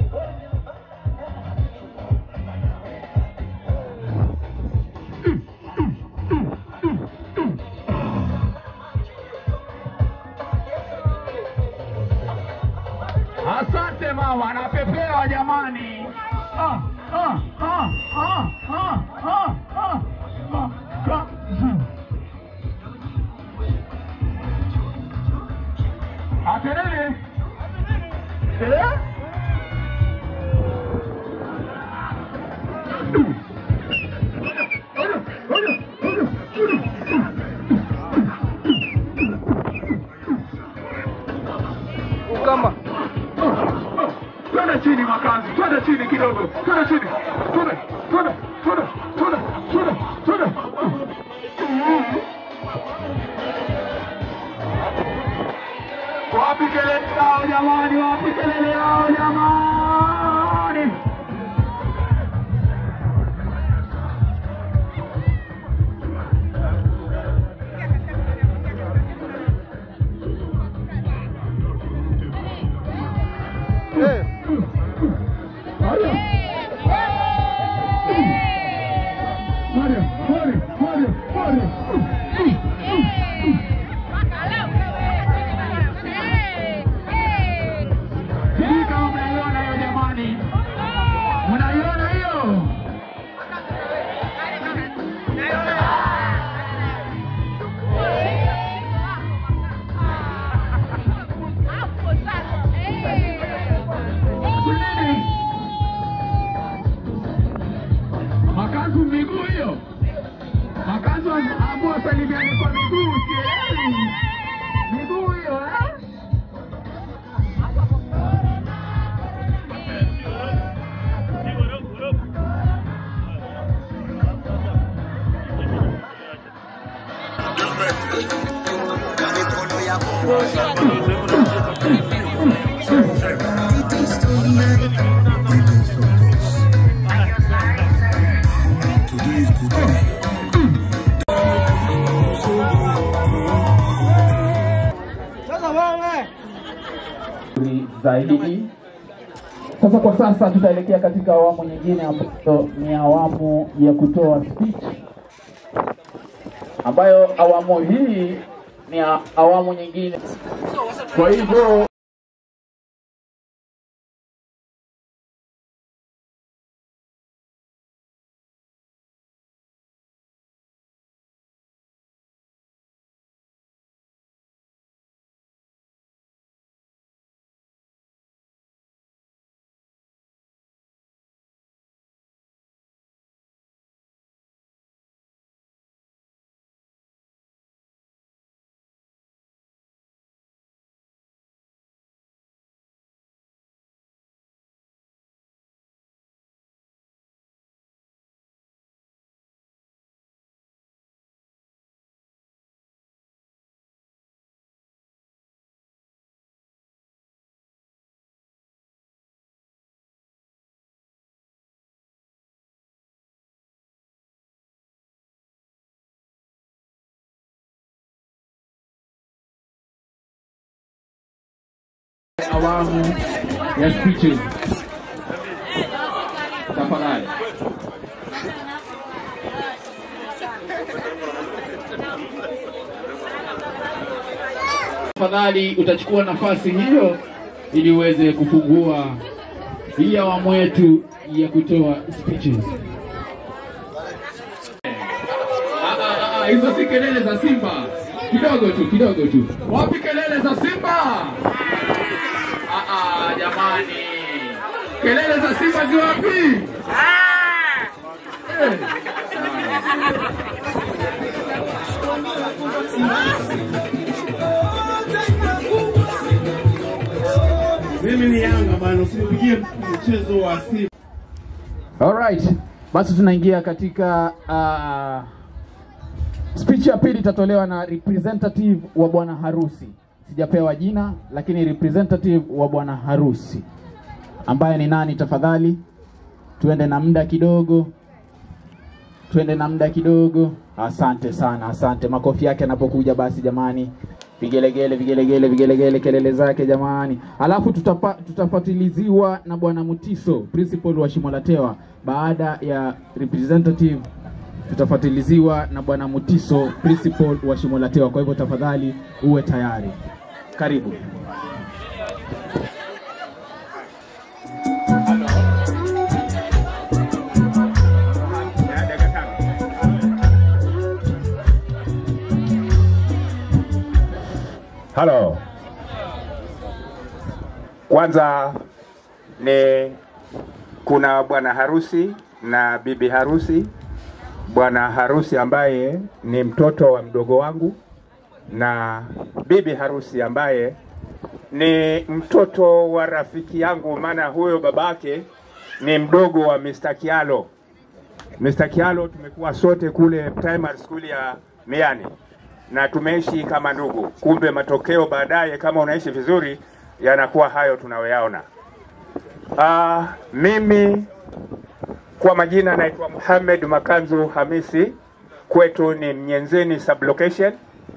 Asante mama, napepewa jamani. Ah, ah, ah, ah, ah, ah, ah. Makazu. Aterere. Eh? Kama Twende chini makazi, twende chini kidogo, twende chini, twende, twende, twende, twende, twende, twende. Wapi kelele yao jamani, wapi kelele yao jamani? Sijui kama mnaiona hiyo jamani, mnaiona hiyo? Nini? Makazu miguu hiyo, makazu amua salimiani kwa miguu, sielewi miguu hiyo eh? zaidi. Sasa kwa sasa tutaelekea katika awamu nyingine ambayo ni awamu ya kutoa speech, ambayo awamu hii ni a- awamu nyingine. Kwa hivyo awamu ya speeches. Tafadhali. Tafadhali utachukua nafasi hiyo ili uweze kufungua hii awamu yetu ya kutoa speeches. Ah, ah, ah, Hizo si kelele za Simba, kidogo tu, kidogo tu. Wapi kelele za Simba? Ah, ah, jamani, kelele za Simba zi wapi? Eh. Mimi ni Yanga bana, usinipigie mchezo wa Simba. Alright, basi tunaingia katika uh, Speech ya pili itatolewa na representative wa bwana harusi. Sijapewa jina, lakini representative wa bwana harusi ambaye ni nani? Tafadhali tuende na muda kidogo, tuende na muda kidogo. Asante sana, asante. Makofi yake anapokuja basi, jamani, vigelegele, vigelegele, vigelegele, kelele zake jamani. Alafu tutapa, tutafatiliziwa na bwana Mutiso, principal wa Shimolatewa. Baada ya representative tutafatiliziwa na bwana Mutiso, principal wa Shimolatewa. Kwa hivyo tafadhali uwe tayari. Karibu. Halo. Kwanza ni kuna bwana harusi na bibi harusi. Bwana harusi ambaye ni mtoto wa mdogo wangu na bibi harusi ambaye ni mtoto wa rafiki yangu, maana huyo babake ni mdogo wa Mr. Kialo. Mr. Kialo tumekuwa sote kule primary school ya Miani na tumeishi kama ndugu. Kumbe matokeo baadaye, kama unaishi vizuri, yanakuwa hayo tunayoyaona. Uh, mimi kwa majina naitwa Muhammad Makanzu Hamisi, kwetu ni Mnyenzeni sublocation.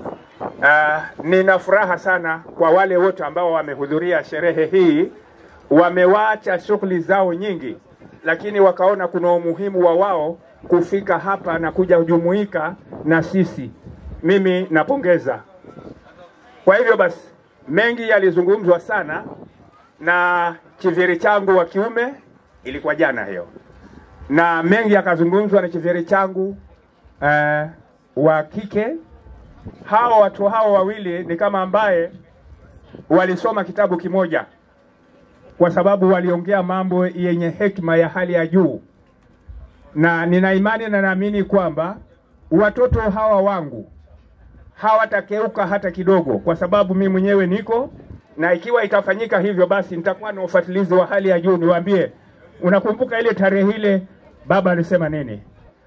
Uh, nina furaha sana kwa wale wote ambao wamehudhuria sherehe hii, wamewaacha shughuli zao nyingi, lakini wakaona kuna umuhimu wa wao kufika hapa na kuja kujumuika na sisi. Mimi napongeza. Kwa hivyo basi, mengi yalizungumzwa sana na chiviri changu wa kiume, ilikuwa jana hiyo, na mengi yakazungumzwa na chiviri changu uh, wa kike. Hao watu hao wawili ni kama ambaye walisoma kitabu kimoja, kwa sababu waliongea mambo yenye hekima ya hali ya juu, na nina imani na naamini kwamba watoto hawa wangu hawatakeuka hata kidogo, kwa sababu mimi mwenyewe niko na ikiwa itafanyika hivyo, basi nitakuwa na ufuatilizi wa hali ya juu. Niwaambie, unakumbuka ile tarehe ile baba alisema nini,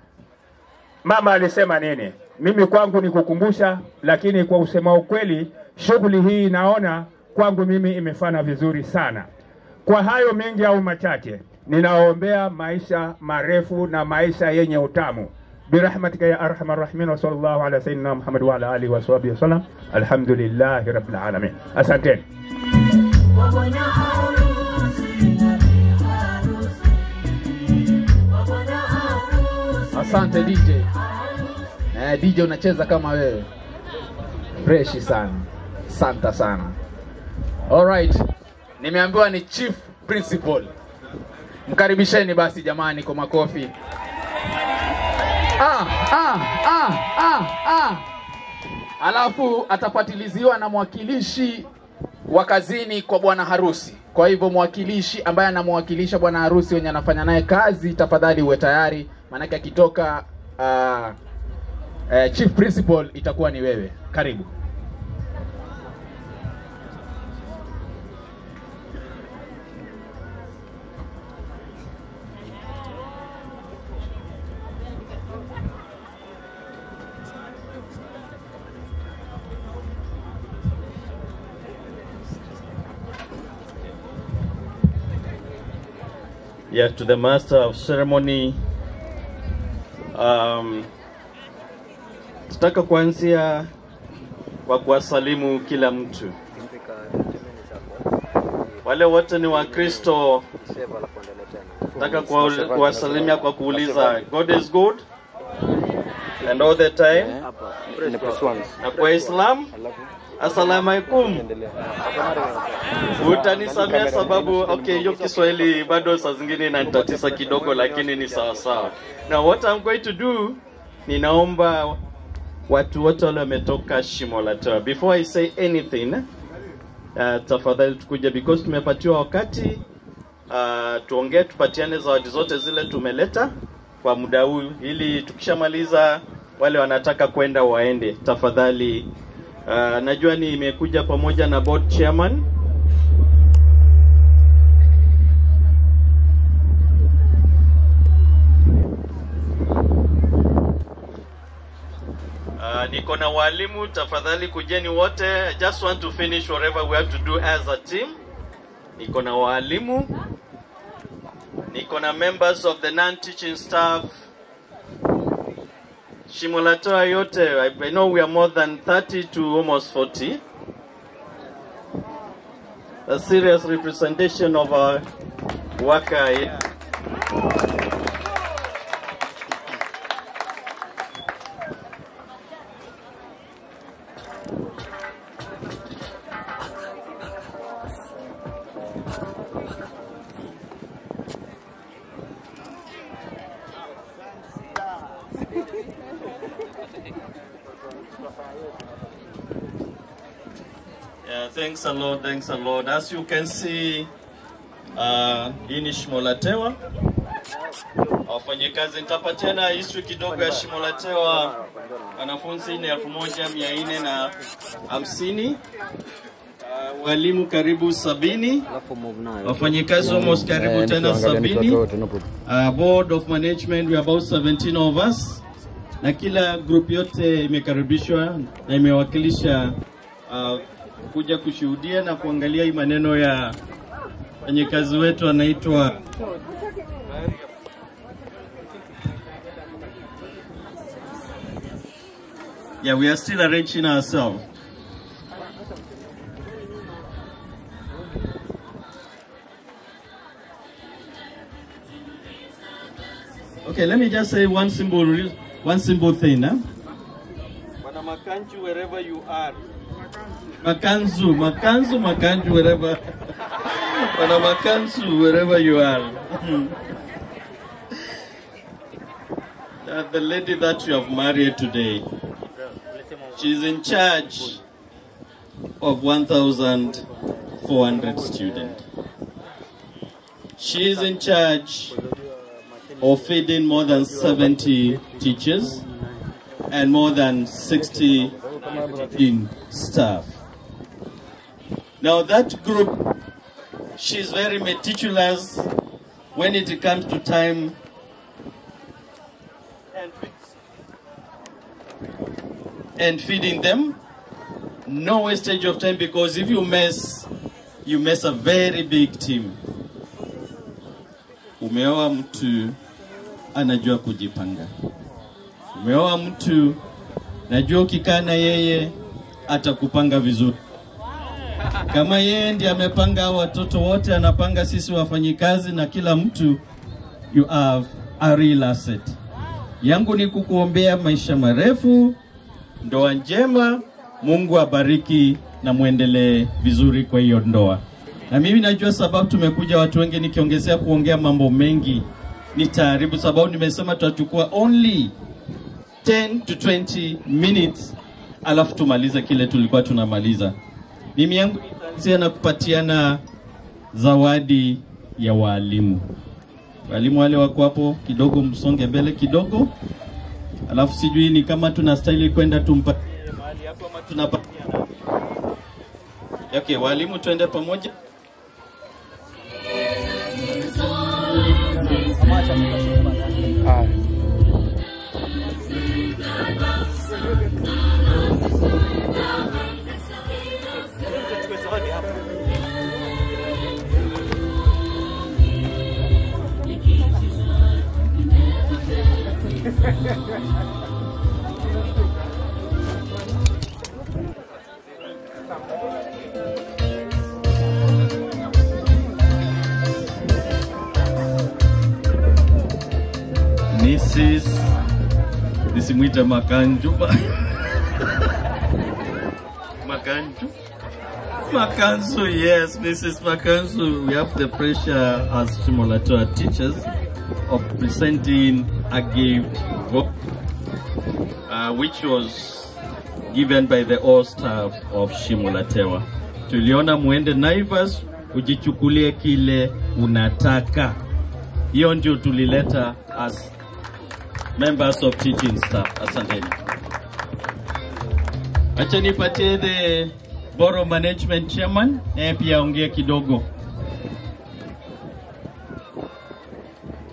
mama alisema nini? Mimi kwangu ni kukumbusha, lakini kwa usema ukweli, shughuli hii naona kwangu mimi imefana vizuri sana. Kwa hayo mengi au machache, ninaombea maisha marefu na maisha yenye utamu برحمتك يا ارحم الراحمين وصلى الله على سيدنا محمد وعلى اله وصحبه وسلم الحمد لله رب العالمين asanteni Asante DJ. Eh, DJ unacheza kama wewe. Fresh sana. Santa sana. Alright. Nimeambiwa ni chief principal. Mkaribisheni basi jamani kwa makofi. Ah, ah, ah, ah, ah. Alafu atafatiliziwa na mwakilishi wa kazini kwa bwana harusi. Kwa hivyo mwakilishi ambaye anamwakilisha bwana harusi wenye anafanya naye kazi, tafadhali uwe tayari, maanake akitoka uh, uh, chief principal itakuwa ni wewe. Karibu. Yeah, to the master of ceremony. Um, tutaka kuanzia kwa kuwasalimu kila mtu. Wale wote ni Wakristo, nataka kuwa- kuwasalimia kwa kuuliza God is good and all the time. Na kwa Islam, assalamu alaikum. Utanisamea sababu okay, hiyo Kiswahili bado saa zingine inanitatisa kidogo, lakini ni sawa sawa. Now what I'm going to do, ninaomba watu wote wale wametoka Shimo la Tewa, before I say anything, uh, tafadhali tukuja because tumepatiwa wakati uh, tuongee, tupatiane zawadi zote zile tumeleta kwa muda huu, ili tukishamaliza wale wanataka kwenda waende. Tafadhali uh, najua nimekuja pamoja na board chairman niko na walimu, tafadhali kujeni wote. I just want to finish whatever we have to do as a team. Niko na walimu, niko na members of the non-teaching staff. Shimolatoa yote, I, I know we are more than 30 to almost 40. A serious representation of our worker here. Yeah, thanks a lot, thanks a lot. As you can see, uh, hii ni shimo la tewa. Wafanyakazi, nitapatiana history kidogo ya shimo la tewa. Wanafunzi ni elfu moja mia nne na hamsini. Uh, walimu karibu sabini, wafanyakazi almost karibu tena sabini. Uh, board of management we are about 17 of us, na kila group yote imekaribishwa na imewakilisha uh, kuja kushuhudia na kuangalia hii maneno ya mfanyakazi wetu anaitwa Yeah, we are still arranging ourselves. Okay, let me just say one simple, re- one simple thing. Huh? Bwana Makanju, wherever you are. Makanzu, Makanzu, Makanju, wherever. Bwana Makanzu, wherever you are. Uh, the lady that you have married today, she's in charge of 1,400 students. She is in charge of feeding more than 70 teachers and more than 60 in staff. Now that group, she's very meticulous when it comes to time and feeding them. No wastage of time because if you mess, you mess a very big team. Umeoa mtu anajua kujipanga. Umeoa mtu najua ukikaa na yeye atakupanga vizuri. Kama yeye ndiye amepanga hao watoto wote, anapanga sisi wafanyikazi na kila mtu, you have a real asset. Yangu ni kukuombea maisha marefu, ndoa njema, Mungu abariki na muendelee vizuri kwa hiyo ndoa. Na mimi najua sababu tumekuja watu wengi, nikiongezea kuongea mambo mengi ni taaribu, sababu nimesema tutachukua only 10 to 20 minutes, alafu tumalize kile tulikuwa tunamaliza. Mimi yangu nitaanzia na kupatiana zawadi ya walimu. Walimu wale wako hapo kidogo, msonge mbele kidogo, alafu sijui ni kama tunastahili kwenda tumpatie mahali hapo ama tunapatia nani? Okay, walimu twende pamoja. Mrs. nisimwite Makanju. Makanju. Makanzu, yes, Mrs. Makanzu. We have the pressure as Shimolatoa teachers of presenting a gift, uh, which was given by the all staff of Shimolatewa. Tuliona muende Naivas ujichukulie kile unataka. Hiyo ndio tulileta as members of teaching staff. Asanteni. Acha nipatie the Borough Management Chairman naye pia aongee kidogo.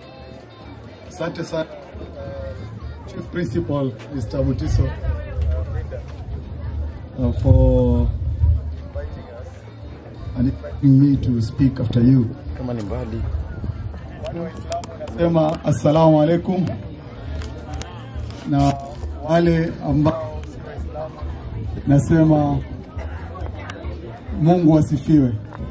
Asante sana Chief Principal Mr. Mutiso uh, for and inviting me to speak after you. Kama ni mbali. Sema assalamu alaikum, na wale ambao nasema Mungu asifiwe.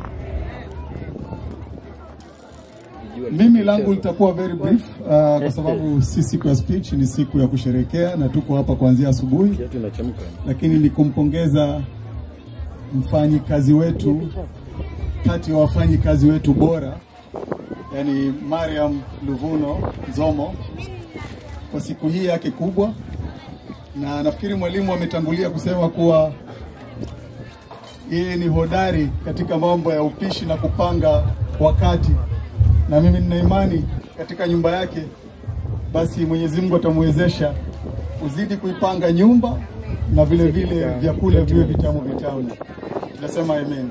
Mimi langu litakuwa very brief uh, kwa sababu si siku ya speech, ni siku ya kusherekea na tuko hapa kuanzia asubuhi, lakini ni kumpongeza mfanyikazi wetu kati ya wafanyikazi wetu bora, yani Mariam Luvuno Nzomo kwa siku hii yake kubwa, na nafikiri mwalimu ametangulia kusema kuwa yeye ni hodari katika mambo ya upishi na kupanga wakati, na mimi nina imani katika nyumba yake, basi Mwenyezi Mungu atamwezesha kuzidi kuipanga nyumba na vile vile vyakula viwe vitamu vitamu. Nasema amen.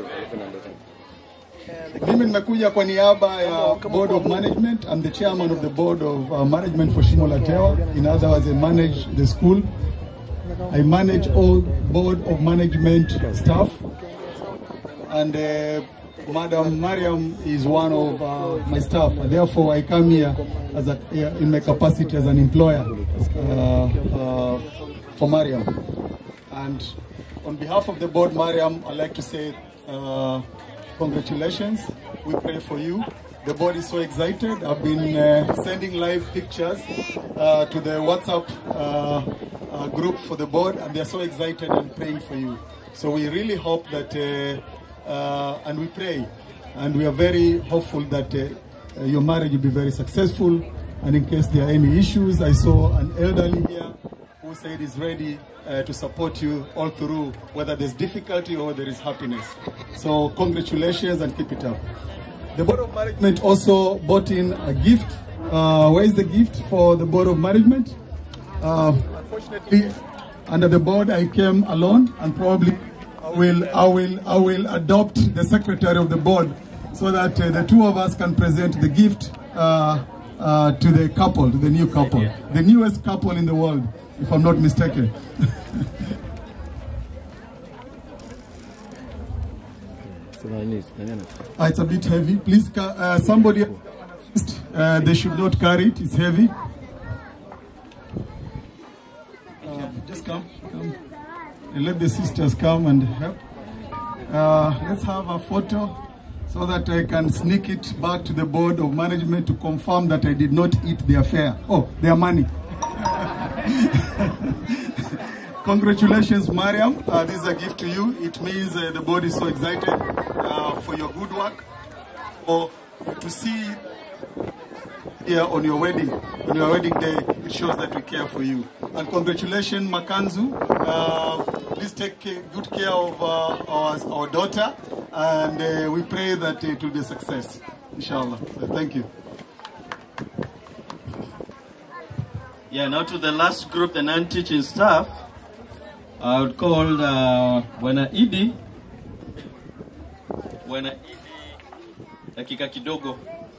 Mimi nimekuja kwa niaba ya Board of Management. I'm the chairman of the Board of uh, Management for Shimo La Tewa. In other words, I manage the school. I manage all Board of Management staff. And uh, Madam Mariam is one of uh, my staff. And therefore, I come here as a, in my capacity as an employer uh, uh, for Mariam. And on behalf of the board, Mariam, I'd like to say uh, congratulations. We pray for you. The board is so excited. I've been uh, sending live pictures uh, to the WhatsApp uh, uh, group for the board, and they're so excited and praying for you. So we really hope that, uh, uh, and we pray, and we are very hopeful that uh, uh, your marriage will be very successful. And in case there are any issues, I saw an elderly here who said is ready uh, to support you all through, whether there's difficulty or there is happiness. So congratulations and keep it up. The Board of Management also bought in a gift. Uh, where is the gift for the Board of Management? Uh, unfortunately, under the board, I came alone, and probably I will, I will, I will adopt the secretary of the board so that uh, the two of us can present the gift uh, uh, to the couple, to the new couple, the newest couple in the world, if I'm not mistaken. Uh, it's a bit heavy. Please, ca- uh, somebody, uh, they should not carry it. It's heavy. Uh, just come, come. And let the sisters come and help. Uh, let's have a photo so that I can sneak it back to the board of management to confirm that I did not eat their fare. Oh, their money. Congratulations, Mariam. Uh, this is a gift to you. It means uh, the board is so excited uh, for your good work, for to see here on your wedding, on your wedding day. It shows that we care for you. And congratulations, Makanzu. Uh, please take ca- good care of uh, our, our daughter, and uh, we pray that it will be a success, inshallah. So thank you. Yeah, now to the last group, the non-teaching staff. I would call uh, Bwana Idi. Bwana Idi, dakika kidogo.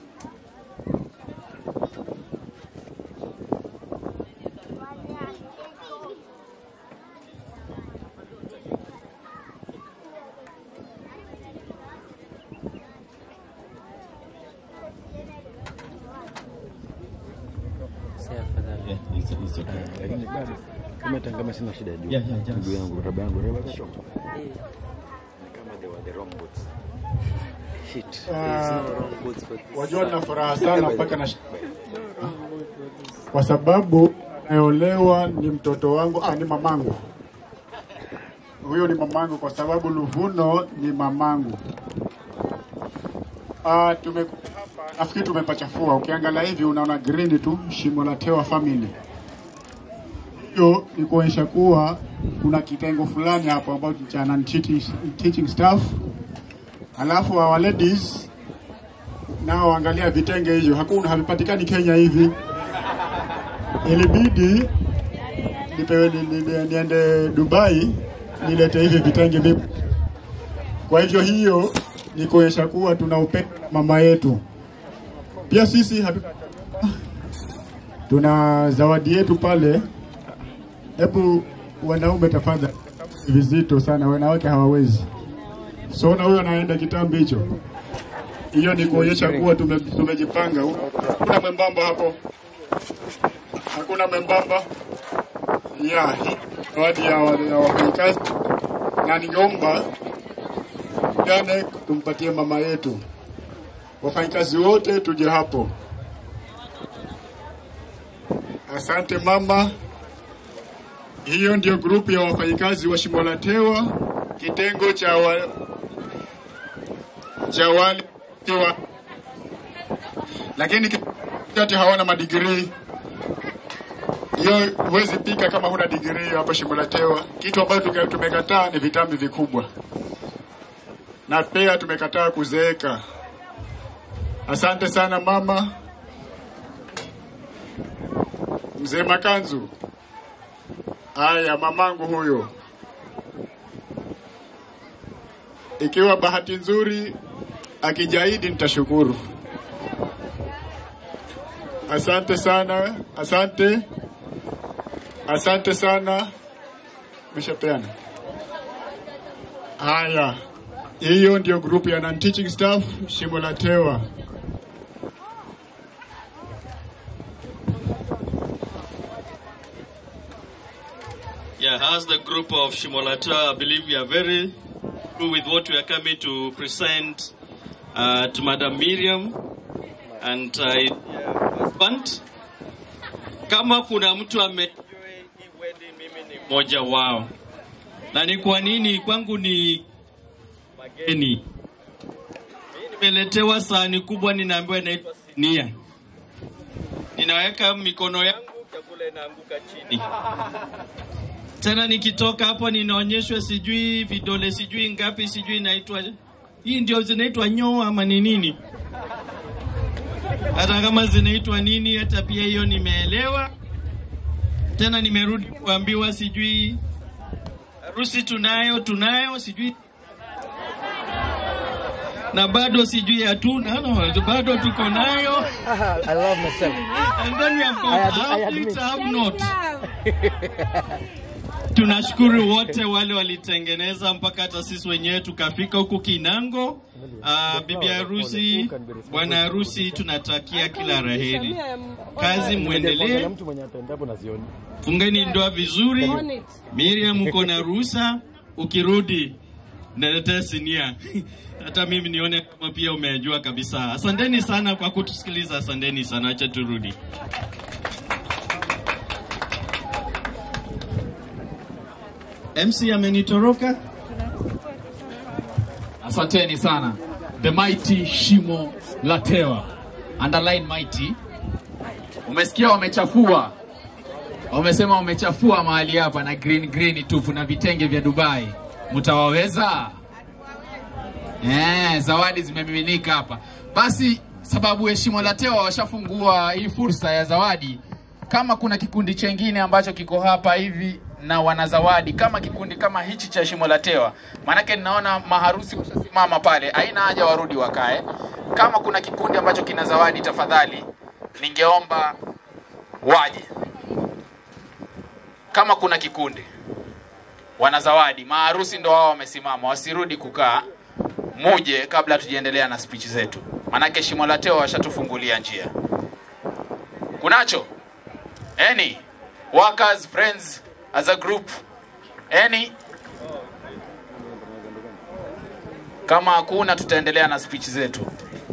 Yeah, it's, it's okay. Lakini bado kama hata kama sina shida juu. Yeah, yeah, just- Ndugu yangu, raba yangu, raba shop. Kama they were the wrong boots. Shit. Ah, wajua nina furaha sana mpaka na kwa sababu naolewa ni mtoto wangu, ah, ni mamangu. Huyo ni mamangu kwa sababu Luvuno ni mamangu. Ah, tumekuja hapa, nafikiri tumepachafua. Ukiangalia hivi unaona green tu, Shimo la Tewa family. Hiyo ni kuonyesha kuwa kuna kitengo fulani hapo ambao cha non-teaching teaching staff Alafu our ladies nao angalia vitenge hivyo, hakuna havipatikani Kenya hivi. Ilibidi nipewe ni, ni, ni, niende Dubai nilete hivi vitenge vipo. Kwa hivyo hiyo ni kuonyesha kuwa tuna upendo na mama yetu. Pia sisi hatu... tuna zawadi yetu pale. Hebu wanaume tafadhali, vizito sana, wanawake hawawezi. So na huyo anaenda kitambi hicho, hiyo ni kuonyesha kuwa tume, tumejipanga. Hakuna mwembamba hapo, hakuna mwembamba ya hii zawadi ya wa- ya wafanyikazi, na ningeomba jane tumpatie mama yetu, wafanyikazi wote tuje hapo. Asante mama. Hiyo ndio grupu ya wafanyikazi wa Shimolatewa, kitengo cha wa, cha wale wa, lakini kati hawana madigrii. Hiyo huwezi pika kama huna digrii hapa Shimolatewa. Kitu ambacho tume- tumekataa ni vitambi vikubwa, na pia tumekataa kuzeeka. Asante sana mama. Mzee Makanzu. Haya, mamangu huyo. Ikiwa bahati nzuri akijaidi, nitashukuru. Asante sana, asante, asante sana. Meshapeana. Haya, hiyo ndio grupu ya non-teaching staff Shimolatewa. Yeah, as the group of Shimolata, I believe we are very through with what we are coming to present uh, to Madam Miriam and uh, husband. Kama kuna mtu ame mmoja wao, na ni kwa nini kwangu ni mageni. Mimi Nimeletewa sahani kubwa, ninaambiwa inaitwa sinia. Ninaweka mikono yangu, chakula inaanguka chini tena nikitoka hapo ninaonyeshwa sijui vidole sijui ngapi sijui inaitwa hii ndio zinaitwa nyoo ama ni nini hata kama zinaitwa nini hata pia hiyo nimeelewa tena nimerudi kuambiwa sijui harusi tunayo tunayo sijui na bado sijui hatuna no, bado tuko nayo I love myself. and then we have got I ad- I have admit. it, have not Tunashukuru wote wale walitengeneza mpaka hata sisi wenyewe tukafika huku Kinango. Uh, bibi harusi, bwana harusi, tunatakia kila raheri. Kazi mwendelee, mtu mwenye atendapo na sioni. fungeni ndoa vizuri. Miriam, uko na ruhusa, ukirudi naletea sinia hata mimi nione kama pia umejua kabisa. Asanteni sana kwa kutusikiliza, asanteni sana, acha turudi. MC amenitoroka. Asanteni sana. The mighty Shimo Latewa. Underline mighty. Umesikia wamechafua. Wamesema wamechafua mahali hapa na green green tupu na vitenge vya Dubai. Mtawaweza? Eh, zawadi zimemiminika hapa. Basi sababu Heshima Latewa washafungua hii fursa ya zawadi, kama kuna kikundi chengine ambacho kiko hapa hivi na wana zawadi kama kikundi kama hichi cha Shimo la Tewa, maanake ninaona maharusi washasimama pale, haina haja warudi wakae. Kama kuna kikundi ambacho kina zawadi, tafadhali ningeomba waje. Kama kuna kikundi wana zawadi, maharusi ndo wao wamesimama, wasirudi kukaa, muje kabla tujaendelea na speech zetu, maanake Shimo la Tewa washatufungulia njia. Kunacho any workers friends as a group any kama hakuna tutaendelea na speech zetu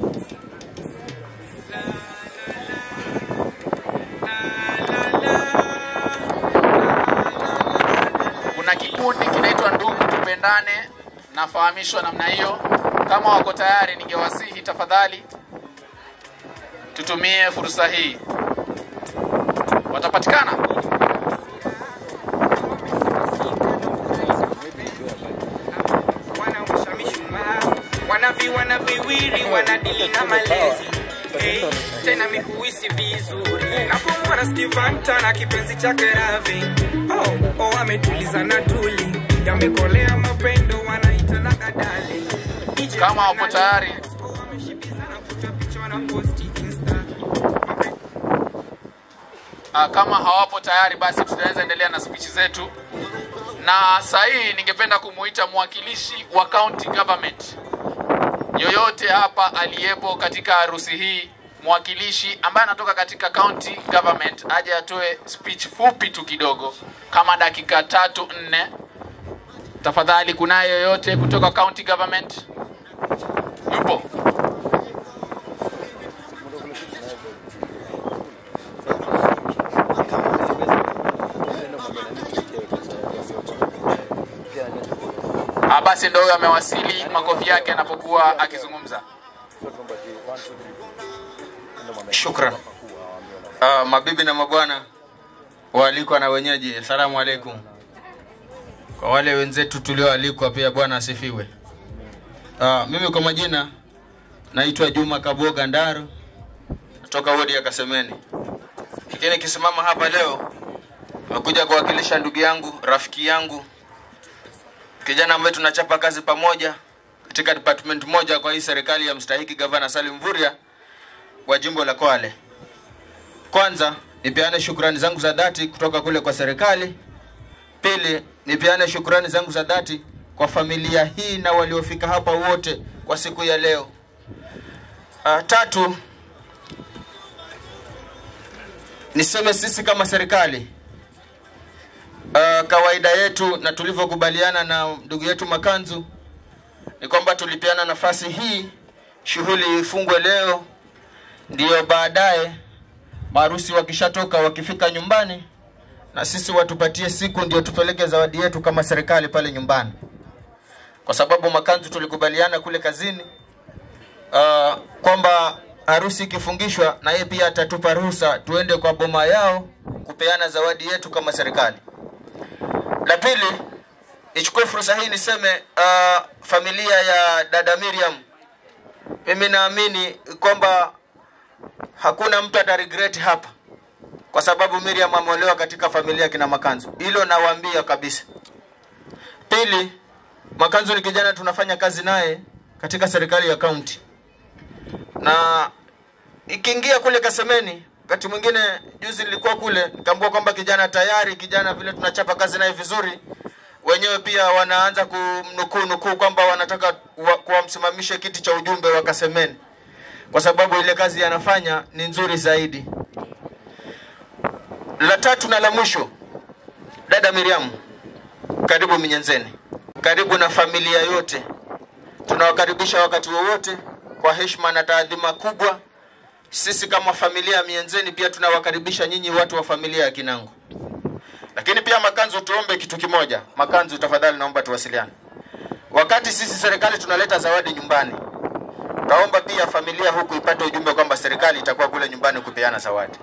kuna kikundi kinaitwa ndugu tupendane nafahamishwa namna hiyo kama wako tayari ningewasihi tafadhali tutumie fursa hii watapatikana wanavi wana viwili wanadili na malezi hey, tena mihuisi vizuri napomwona Stevanta na kipenzi chake Ravi oh, oh, ametuliza na tuli yamekolea mapendo wanaitana gadali kama wapo tayari Ah, kama hawapo tayari basi tutaweza endelea na speech zetu na saa hii ningependa kumuita mwakilishi wa county government yoyote hapa aliyepo katika harusi hii, mwakilishi ambaye anatoka katika county government aje atoe speech fupi tu kidogo, kama dakika tatu nne. Tafadhali, kunaye yoyote kutoka county government? Yupo? Ah, basi ndo huyo amewasili, makofi yake anapokuwa akizungumza. Shukran. Uh, mabibi na mabwana waalikwa na wenyeji, asalamu alaikum. Kwa wale wenzetu tulioalikwa pia, bwana asifiwe. Uh, mimi kwa majina naitwa Juma Kaboga Ndaru kutoka wodi ya Kasemeni, lakini nikisimama hapa leo nimekuja kuwakilisha ndugu yangu, rafiki yangu, kijana ambaye tunachapa kazi pamoja katika department moja kwa hii serikali ya mstahiki gavana Salim Mvurya wa jimbo la Kwale. Kwanza nipeane shukrani zangu za dhati kutoka kule kwa serikali. Pili, nipeane shukrani zangu za dhati kwa familia hii na waliofika hapa wote kwa siku ya leo. Uh, tatu, niseme sisi kama serikali uh, kawaida yetu na tulivyokubaliana na ndugu yetu Makanzu ni kwamba tulipeana nafasi hii shughuli ifungwe leo, ndiyo baadaye maharusi wakishatoka wakifika nyumbani, na sisi watupatie siku ndio tupeleke zawadi yetu kama serikali pale nyumbani, kwa sababu Makanzu tulikubaliana kule kazini uh, kwamba harusi ikifungishwa na yeye pia atatupa ruhusa tuende kwa boma yao kupeana zawadi yetu kama serikali. La pili, nichukue fursa hii niseme uh, familia ya dada Miriam, mimi naamini kwamba hakuna mtu ata regret hapa, kwa sababu Miriam ameolewa katika familia ya kina Makanzu. Hilo nawaambia kabisa. Pili, Makanzu ni kijana tunafanya kazi naye katika serikali ya kaunti, na ikiingia kule Kasemeni, wakati mwingine juzi nilikuwa kule nikaambiwa kwamba kijana tayari, kijana vile tunachapa kazi naye vizuri, wenyewe pia wanaanza kumnukuu nukuu kwamba wanataka wa- kuwamsimamishe kiti cha ujumbe wa Kasemeni kwa sababu ile kazi anafanya ni nzuri zaidi. La tatu na la mwisho, dada Miriam, karibu Minyenzeni, karibu na familia yote. Tunawakaribisha wakati wowote kwa heshima na taadhima kubwa. Sisi kama familia ya Mienzeni pia tunawakaribisha nyinyi watu wa familia ya Kinango. Lakini pia Makanzu, tuombe kitu kimoja. Makanzu, tafadhali naomba tuwasiliane. Wakati sisi serikali tunaleta zawadi nyumbani, Naomba pia familia huku ipate ujumbe kwamba serikali itakuwa kule nyumbani kupeana zawadi.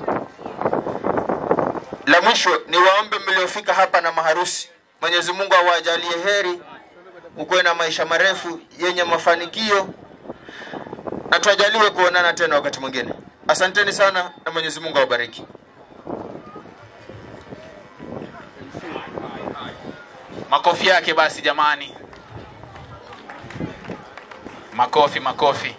La mwisho ni waombe mliofika hapa na maharusi, Mwenyezi Mungu awajalie heri, ukuwe na maisha marefu yenye mafanikio na tuajaliwe kuonana tena wakati mwingine. Asanteni sana na Mwenyezi Mungu awabariki. Makofi yake basi jamani, makofi makofi.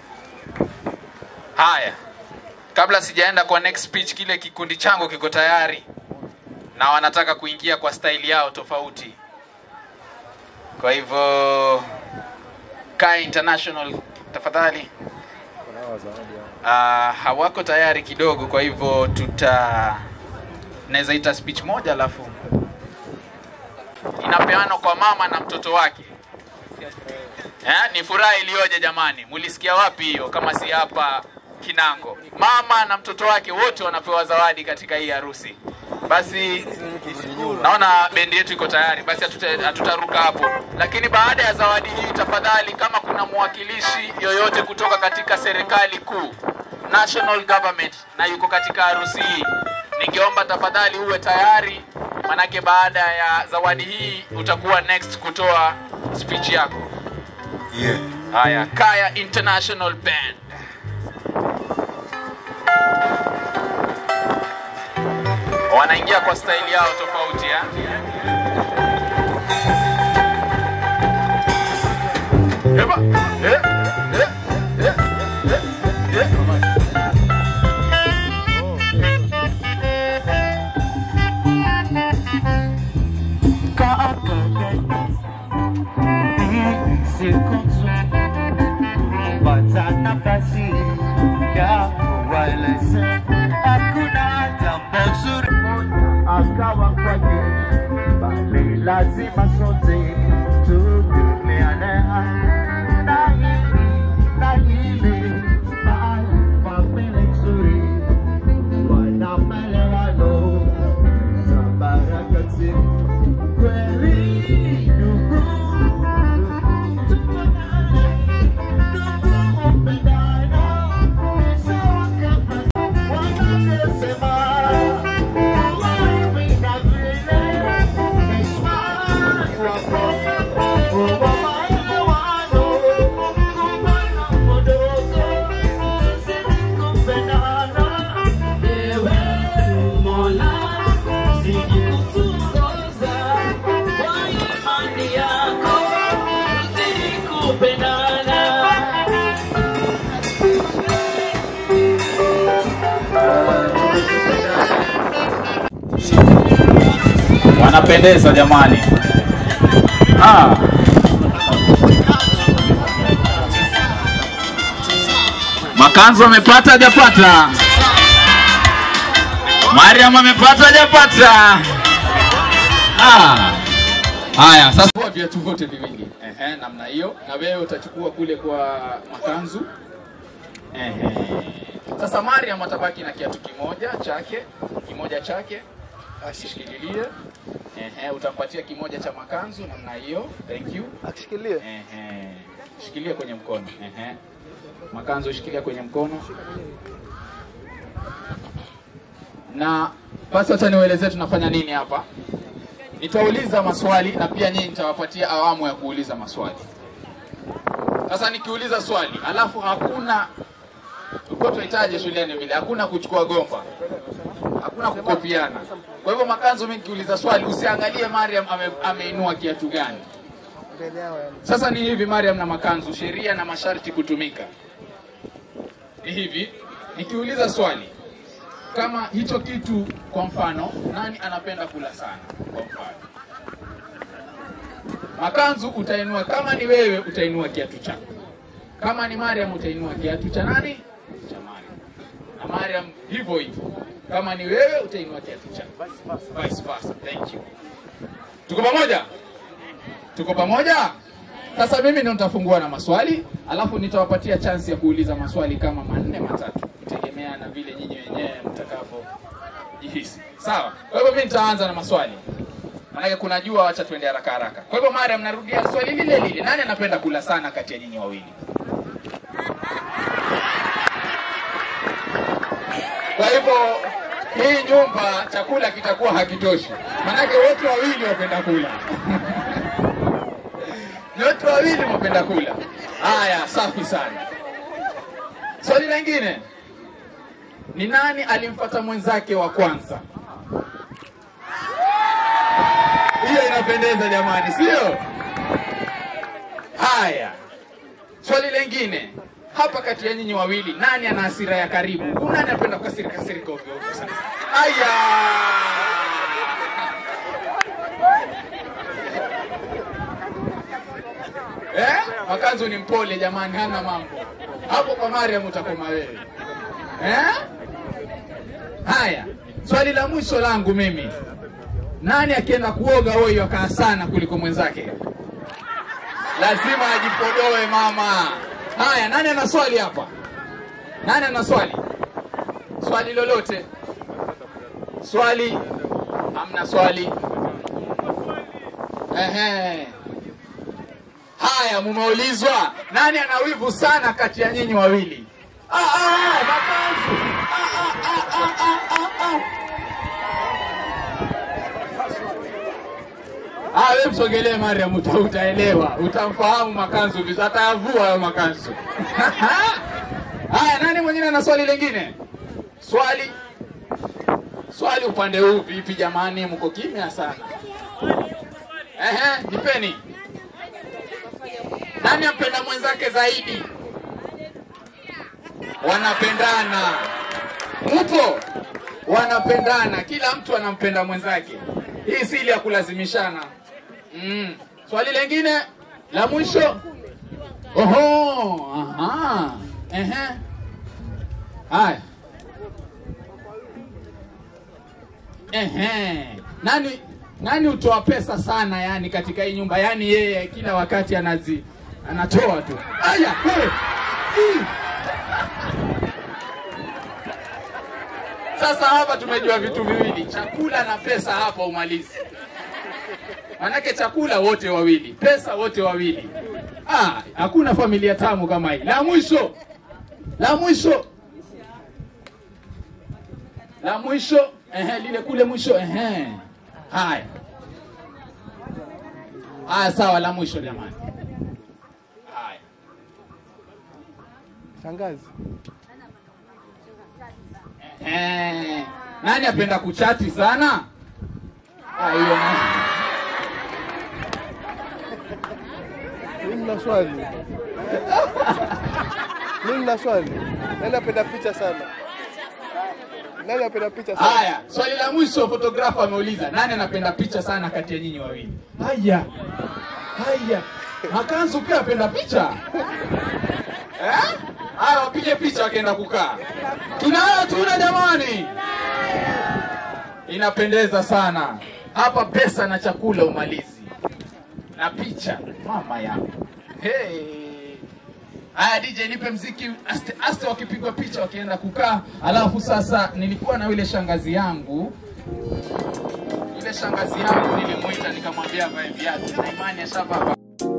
Haya, kabla sijaenda kwa next speech, kile kikundi changu kiko tayari na wanataka kuingia kwa staili yao tofauti. Kwa hivyo Kai International tafadhali. Uh, hawako tayari kidogo, kwa hivyo tuta naweza ita speech moja alafu inapeanwa kwa mama na mtoto wake. Eh, ni furaha iliyoje jamani! Mulisikia wapi hiyo kama si hapa Kinango? Mama na mtoto wake wote wanapewa zawadi katika hii harusi. Basi naona bendi yetu iko tayari, basi hatuta- hatutaruka hapo. Lakini baada ya zawadi hii, tafadhali, kama kuna mwakilishi yoyote kutoka katika serikali kuu, national government, na yuko katika harusi hii, ningeomba tafadhali uwe tayari, manake baada ya zawadi hii utakuwa next kutoa speech yako. Yeah. Haya, Kaya International Band. Wanaingia kwa staili yao tofauti ya. Eba, eh, eh, eh, eh, eh. waeleze hakuna jambo zuri akawa kwake, bali lazima sote tuvumiliane na hili na hili, bali familia nzuri wana maelewano na baraka tele kweli ndugu wanapendeza jamani. Ah. Makanzu amepata hajapata? Mariam amepata hajapata? Ah. Haya, sasa Chukua viatu vyote viwili. Ehe, namna hiyo. Na wewe utachukua kule kwa makanzu. Ehe. Sasa Mariam atabaki na kiatu kimoja chake, kimoja chake ashikililie. Ehe, utampatia kimoja cha makanzu namna hiyo. Thank you. Akishikilie. Ehe. Shikilia kwenye mkono. Ehe. Makanzu shikilia kwenye mkono. Na basi acha niwaelezee tunafanya nini hapa. Nitauliza maswali na pia nyinyi nitawapatia awamu ya kuuliza maswali. Sasa nikiuliza swali alafu hakuna uko tunahitaji shuleni vile, hakuna kuchukua gomba, hakuna kukopiana. Kwa hivyo makanzu, mimi nikiuliza swali usiangalie Mariam ame, ameinua kiatu gani. Sasa ni hivi Mariam na makanzu, sheria na masharti kutumika ni hivi. Nikiuliza swali kama hicho kitu, kwa mfano, nani anapenda kula sana, kwa mfano makanzu, utainua kama ni wewe, utainua kiatu chako. Kama ni Mariam, utainua kiatu cha nani? Cha Mariam. Na Mariam hivyo hivyo. Kama ni wewe, utainua kiatu chako. Vice versa. Thank you. Tuko pamoja? Tuko pamoja? Sasa mimi ndo nitafungua na maswali, alafu nitawapatia chance ya kuuliza maswali kama manne matatu, kutegemea na vile nyinyi wenyewe mtakavyojihisi. Sawa? Kwa hivyo mimi nitaanza na maswali. Maanake kuna jua, wacha tuende haraka haraka. Kwa hivyo Mariam, narudia swali lile lile, nani anapenda kula sana kati ya nyinyi wawili? Kwa hivyo hii nyumba chakula kitakuwa hakitoshi, maanake wote wawili wapenda kula nyote wawili mwapenda kula. Haya, safi sana. Swali lingine, ni nani alimfuata mwenzake wa kwanza? Hiyo inapendeza jamani, sio? Haya, swali lingine hapa, kati ya nyinyi wawili, nani ana hasira ya karibu? Huyu nani anapenda kukasirika kasirika ovyo ovyo sana? Aya, eh? Makanzu ni mpole jamani, hana mambo hapo. Kwa Mariam utakoma wewe eh? Haya, swali la mwisho langu mimi, nani akienda kuoga huyo akaa sana kuliko mwenzake? Lazima ajipodoe mama. Haya, nani ana swali hapa? Nani ana swali? Swali lolote? Swali? Hamna swali? Ehe. Haya, mumeulizwa nani ana wivu sana kati ya nyinyi wawili? Ah, ah, makanzu. Ah, ah, ah, ah, ah, ah, ah. Ah, wewe msogelee Mariam, uta, utaelewa, utamfahamu makanzu vizuri, atayavua hayo makanzu. Haya, nani mwingine ana swali lingine? Swali swali upande huu vipi jamani, mko kimya sana. Ehe, nipeni. Nani ampenda mwenzake zaidi? Wanapendana. Mupo? Wanapendana, kila mtu anampenda mwenzake. Hii si ile ya kulazimishana. Mm. Swali lingine la mwisho. Oho, aha. Ehe. Haya. Ehe. Nani nani utoa pesa sana yani katika hii nyumba? Yani yeye kila wakati anazi anatoa tu. Aya, wewe. Ii. Sasa hapa tumejua vitu viwili, chakula na pesa hapa umalizi. Manake chakula wote wawili, pesa wote wawili. Ah, hakuna familia tamu kama hii. La mwisho. La mwisho. La mwisho, ehe, lile kule mwisho, ehe. Haya. Haya, sawa, la mwisho jamani. Haya. Shangazi. Eh, nani apenda kuchati sana? Ah, hiyo na- Mimi nina swali. Mimi nina swali. Nani apenda picha sana? Nani apenda picha sana? Haya, swali la mwisho photographer ameuliza, nani anapenda picha sana kati ya nyinyi wawili? Haya. Haya. Makanzu pia apenda picha? Eh? Haya, wapige picha wakienda kukaa. Tunayo tuna jamani. Inapendeza sana. Hapa pesa na chakula umalizi. Na picha mama yangu. Hey. Haya DJ nipe mziki aste, aste wakipigwa picha wakienda kukaa. Alafu sasa nilikuwa na yule shangazi yangu yule shangazi yangu nilimuita nikamwambia avae viatu na imani ashavaa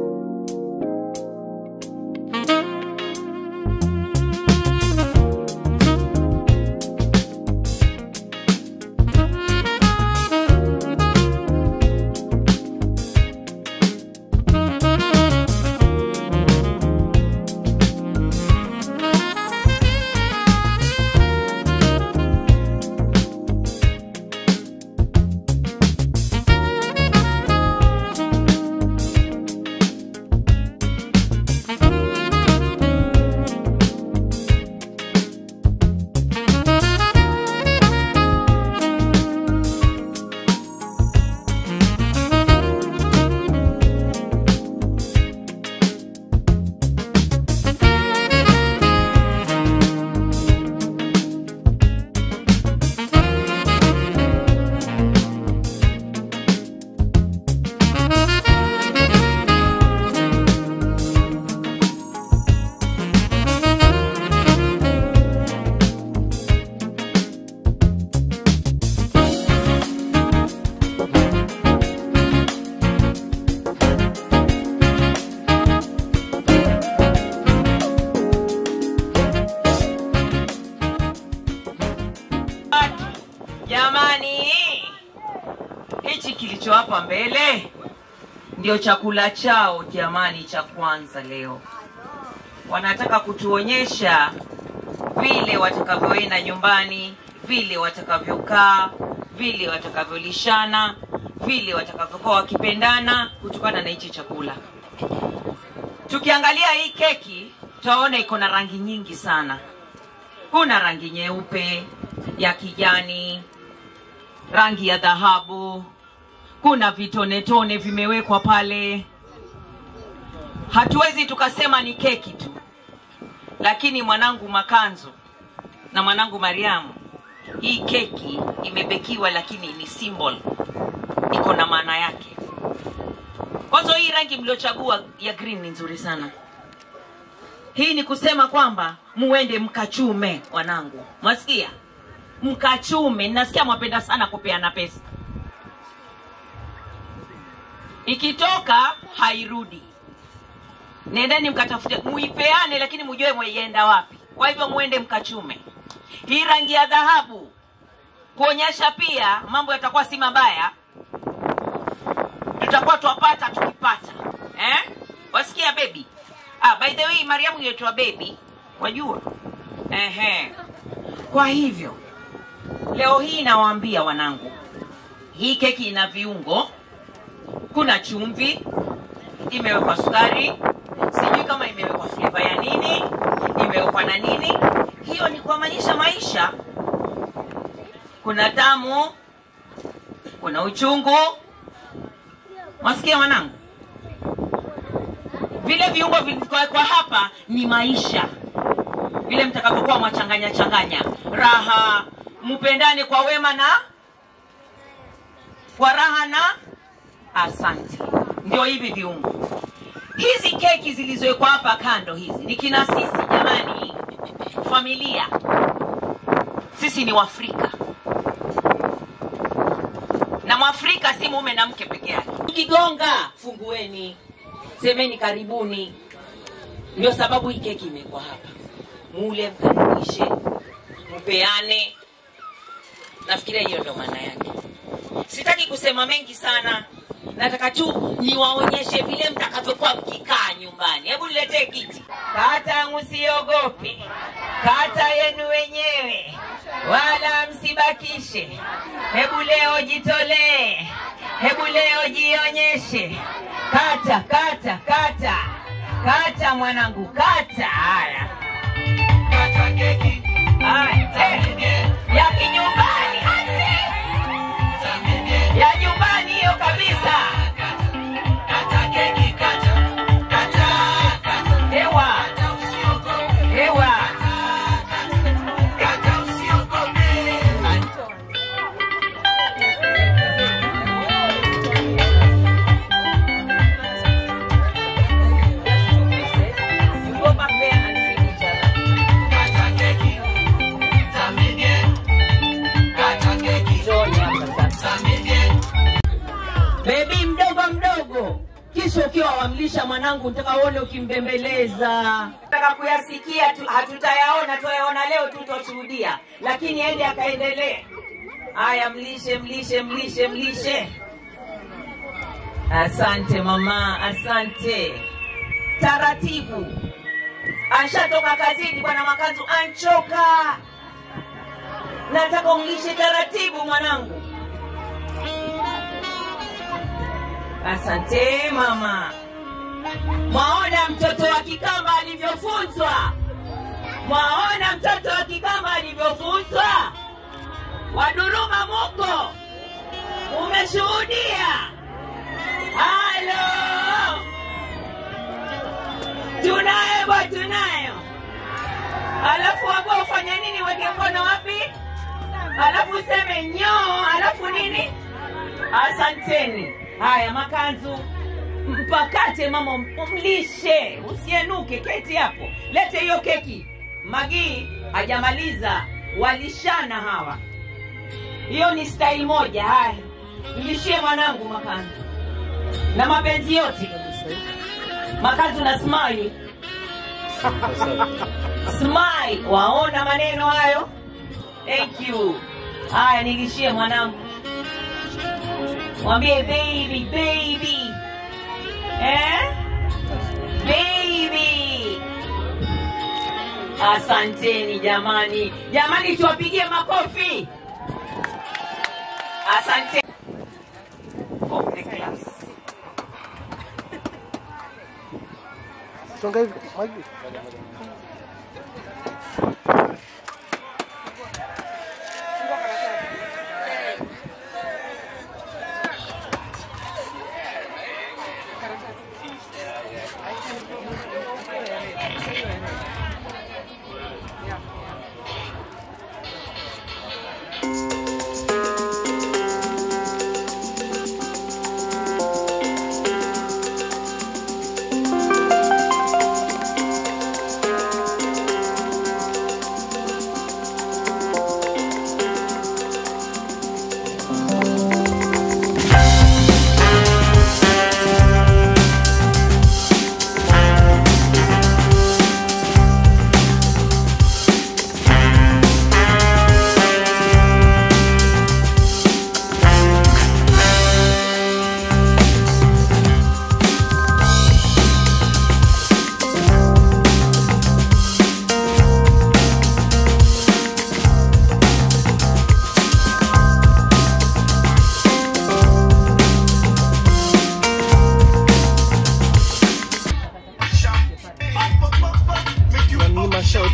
Jamani, hichi kilicho hapa mbele ndio chakula chao jamani, cha kwanza leo. Wanataka kutuonyesha vile watakavyoenda nyumbani, vile watakavyokaa, vile watakavyolishana, vile watakavyokuwa wakipendana kutokana na hichi chakula. Tukiangalia hii keki tutaona iko na rangi nyingi sana. Kuna rangi nyeupe, ya kijani, rangi ya dhahabu, kuna vitonetone vimewekwa pale. Hatuwezi tukasema ni keki tu, lakini mwanangu Makanzo na mwanangu Mariamu, hii keki imebekiwa, lakini ni symbol, iko na maana yake. Kwanza hii rangi mliochagua ya green ni nzuri sana. Hii ni kusema kwamba muende mkachume, wanangu, mwasikia? Mkachume. Nasikia mwapenda sana kupeana pesa, ikitoka hairudi. Nendeni mkatafute, muipeane, lakini mujue mweienda wapi. Kwa hivyo muende mkachume hii rangi ya dhahabu, kuonyesha pia mambo yatakuwa si mabaya, tutakuwa twapata tukipata, eh? Wasikia baby? Ah, by the way, Mariamu yetua baby, wajua? Ehe. Kwa hivyo leo hii nawaambia wanangu, hii keki ina viungo, kuna chumvi, imewekwa sukari, sijui kama imewekwa flavor ya nini, imewekwa na nini. Hiyo ni kuamanisha maisha. Kuna tamu, kuna uchungu. Mwasikia wanangu? Vile viungo vilivyowekwa hapa ni maisha. vile mtakavyokuwa mwachanganya changanya raha mpendane kwa wema na kwa raha na asante ndio hivi viungo hizi keki zilizowekwa hapa kando hizi ni kina sisi jamani familia sisi ni waafrika na mwafrika si mume na mke peke yake ukigonga fungueni semeni karibuni ndio sababu hii keki imekuwa hapa mule mkaribishe mpeane nafikiria hiyo ndio maana yake sitaki kusema mengi sana nataka tu niwaonyeshe vile mtakavyokuwa mkikaa nyumbani hebu niletee kiti kata msiogope kata yenu wenyewe wala msibakishe hebu leo jitolee hebu leo jionyeshe kata kata kata kata mwanangu kata haya kata keki haya eh, ya kinyumbani ate ya nyumbani hiyo kabisa kata keki kata kata hewa hewa kata usiogope go back there and feed each other. Kata keki, zaminie. Kata keki, zaminie. Bebi mdogo mdogo, kisha ukiwa wamlisha mwanangu, nataka uone ukimbembeleza. Nataka kuyasikia tu, hatutayaona, tuyaona leo tu, tutashuhudia, lakini ende akaendelee. Haya, mlishe, mlishe, mlishe, mlishe. Asante mama, asante. Taratibu, ashatoka kazini, bwana Makanzu anchoka. Nataka umlishe taratibu mwanangu. Asante mama. Mwaona mtoto wa Kikamba alivyofunzwa? Mwaona mtoto wa Kikamba alivyofunzwa? Waduruma muko, umeshuhudia? Halo, tunayo bwa, tunayo. Alafu wako ufanya nini? Weke mkono wapi? Alafu useme nyoo, alafu nini? Asanteni. Haya, makanzu mpakate mama, mlishe, usienuke. Keti hapo, lete hiyo keki. Magii hajamaliza, walishana hawa. Hiyo ni style moja. Haya, mlishie mwanangu makanzu na mapenzi yote. Makanzu na smile smile, waona maneno hayo? Thank you. Haya, nilishie mwanangu mwambie baby baby eh? baby asanteni jamani jamani tuwapigie makofi asante of the class Songa hivi, Magi. Unanima shout.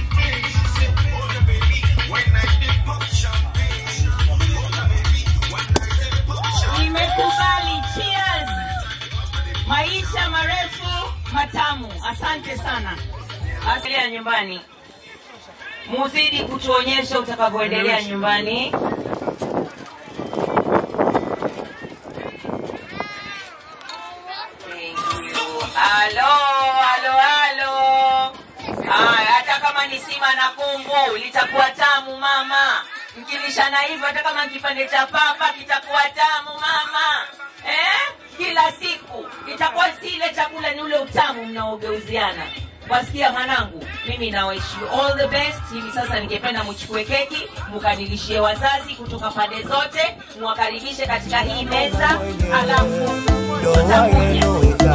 nimekubali cheers maisha marefu matamu asante sana asilia nyumbani muzidi kutuonyesha utakavyoendelea nyumbani. Halo, halo, halo. Haya, hata kama ni sima na kungu litakuwa tamu mama. Mkilishana hivyo, hata kama kipande cha papa kitakuwa tamu mama. Eh? Kila siku itakuwa si ile chakula, ni ule utamu mnaogeuziana. Wasikia mwanangu, mimi na wish you all the best. Hivi sasa ningependa muchukue keki mukanilishie wazazi kutoka pande zote, muwakaribishe katika hii meza, alafu tutakuja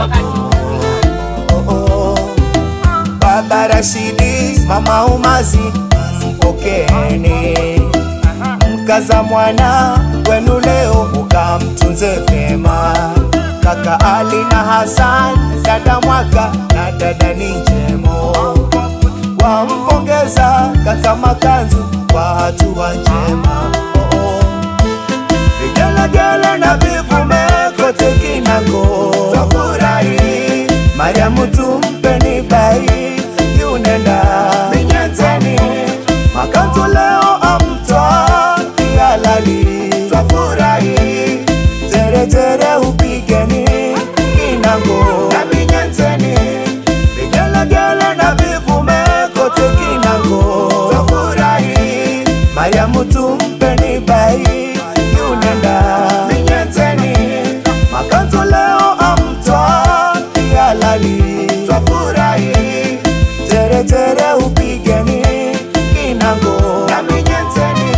Baba Rashidi, mama Umazi, mpokeeni mkaza mwana wenu leo, mukamtunze vyema. Kaka Ali na Hassan, dada Mwaka na dada ni njemo, wampongeza kaka Makanzu kwa hatua njema. Oh, oh. Vigelegele na vivume kote kinako twafurahi, Mariamu tumpeni bai yunenda minyenzeni, Makanzu leo amtwa kihalali, twafurahi teretere upigeni kinango na minyenzeni, vigelegele na vivume kote kinango twafurahi, Mariamu tumpeni bai yunenda minyenzeni, Makanzu leo amtwa kihalali, twafurahi teretere upigeni kinango na minyenzeni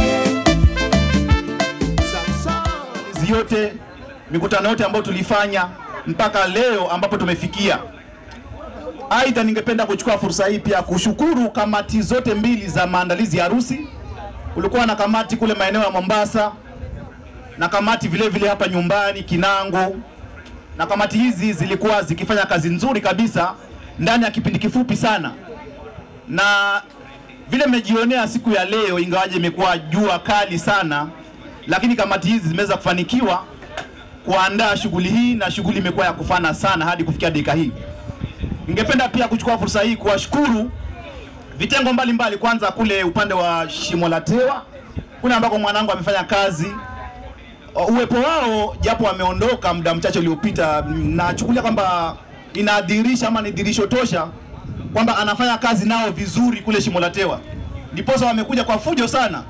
Hizi yote mikutano yote ambayo tulifanya mpaka leo ambapo tumefikia. Aidha, ningependa kuchukua fursa hii pia kushukuru kamati zote mbili za maandalizi ya harusi. Kulikuwa na kamati kule maeneo ya Mombasa na kamati vile vile hapa nyumbani Kinango, na kamati hizi zilikuwa zikifanya kazi nzuri kabisa ndani ya kipindi kifupi sana, na vile mmejionea siku ya leo, ingawaje imekuwa jua kali sana, lakini kamati hizi zimeweza kufanikiwa kuandaa shughuli hii na shughuli imekuwa ya kufana sana hadi kufikia dakika hii. Ningependa pia kuchukua fursa hii kuwashukuru vitengo mbalimbali mbali, kwanza kule upande wa Shimo la Tewa kule ambako mwanangu amefanya kazi uwepo wao japo wameondoka muda mchache uliopita, nachukulia kwamba inaadhirisha ama ni dhirisho tosha kwamba anafanya kazi nao vizuri kule Shimo la Tewa, ndiposa wamekuja kwa fujo sana,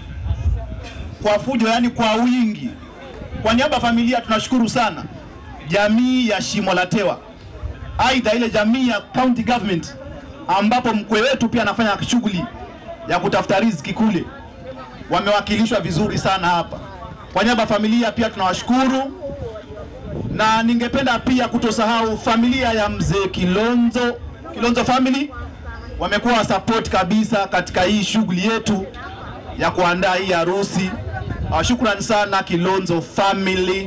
kwa fujo, yani kwa wingi. Kwa niaba ya familia tunashukuru sana jamii ya Shimo la Tewa, aidha ile jamii ya county government ambapo mkwe wetu pia anafanya shughuli ya kutafuta riziki kule, wamewakilishwa vizuri sana hapa. Kwa niaba ya familia pia tunawashukuru, na ningependa pia kutosahau familia ya mzee Kilonzo, Kilonzo family wamekuwa support kabisa katika hii shughuli yetu ya kuandaa hii harusi. Uh, shukrani sana Kilonzo family.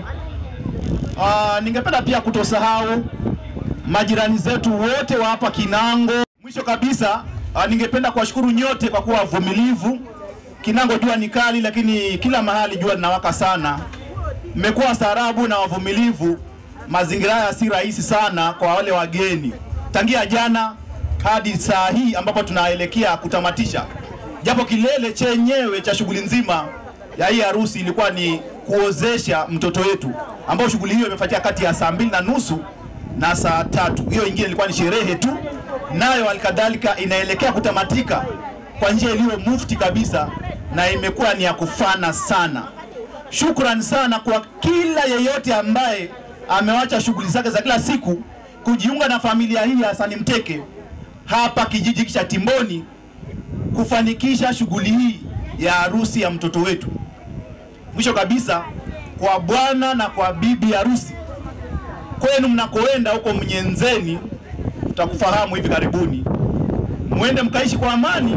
Uh, ningependa pia kutosahau majirani zetu wote wa hapa Kinango. Mwisho kabisa, uh, ningependa kuwashukuru nyote kwa kuwa wavumilivu. Kinango jua ni kali, lakini kila mahali jua linawaka sana. Mmekuwa wastaarabu na wavumilivu. Mazingira haya si rahisi sana kwa wale wageni, tangia jana hadi saa hii ambapo tunaelekea kutamatisha, japo kilele chenyewe cha shughuli nzima ya hii harusi ilikuwa ni kuozesha mtoto wetu, ambao shughuli hiyo imefuatia kati ya saa mbili na nusu na saa tatu. Hiyo ingine ilikuwa ni sherehe tu, nayo alikadhalika inaelekea kutamatika kwa njia iliyo mufti kabisa na imekuwa ni ya kufana sana. Shukran sana kwa kila yeyote ambaye amewacha shughuli zake za kila siku kujiunga na familia hii ya Hassan Mteke hapa kijiji cha Timboni kufanikisha shughuli hii ya harusi ya mtoto wetu. Mwisho kabisa, kwa bwana na kwa bibi harusi, kwenu mnakoenda huko Mnyenzeni, tutakufahamu hivi karibuni, mwende mkaishi kwa amani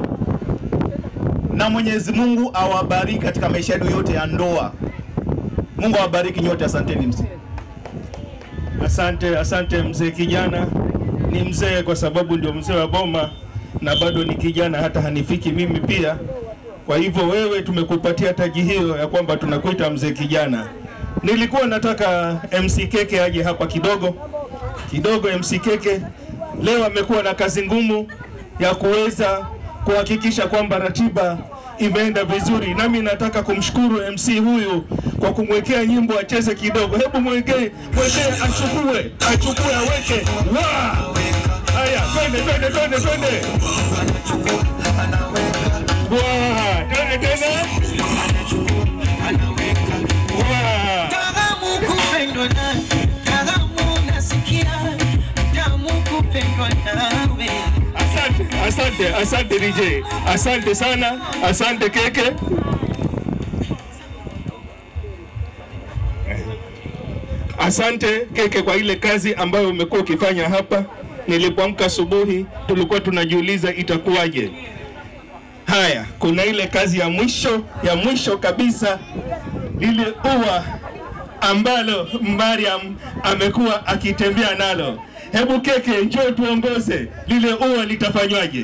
na Mwenyezi Mungu awabariki katika maisha yenu yote ya ndoa. Mungu awabariki nyote, asanteni mzee. Asante, asante mzee kijana. Ni mzee kwa sababu ndio mzee wa boma na bado ni kijana, hata hanifiki mimi pia. Kwa hivyo wewe, tumekupatia taji hiyo ya kwamba tunakuita mzee kijana. Nilikuwa nataka MC Keke aje hapa kidogo kidogo. MC Keke leo amekuwa na kazi ngumu ya kuweza kuhakikisha kwamba ratiba imeenda vizuri. Nami nataka kumshukuru MC huyu kwa kumwekea nyimbo acheze kidogo. Hebu mwekee, mwekee achukue, achukue aweke. Wa! Haya, twende twende twende twende. Wa! Twende tena. Wa! Tamu kupendwa na tamu nasikia tamu kupendwa nawe. Asante, asante, asante DJ, asante sana, asante Keke. Asante Keke kwa ile kazi ambayo umekuwa ukifanya hapa. Nilipoamka asubuhi, tulikuwa tunajiuliza itakuwaje. Haya, kuna ile kazi ya mwisho ya mwisho kabisa, lile ua ambalo Mariam amekuwa akitembea nalo. Hebu Keke, njoo tuongoze, lile ua litafanywaje?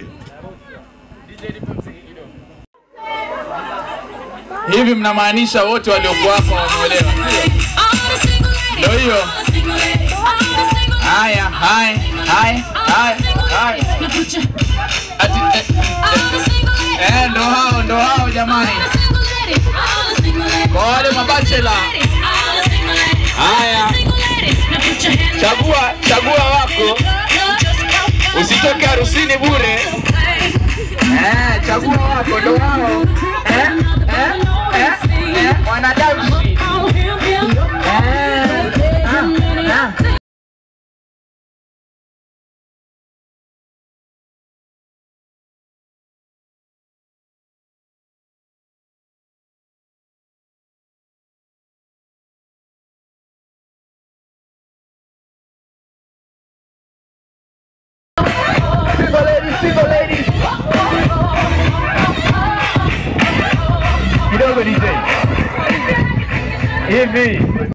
Hivi mnamaanisha wote waliokuwa hapa wameolewa? Ndio hiyo. Haya, haya, haya, haya, haya. Ati, eh, eh, eh, ndo hao, ndo hao jamani. Kwa wale mabachela. Haya. Chagua, chagua wako. Usitoke harusini bure. Eh, chagua wako ndo hao. Eh, eh, eh, eh, wanadamshi. Eh, ah, ah. Single ladies, single ladies. Kidogo DJ. Hivi.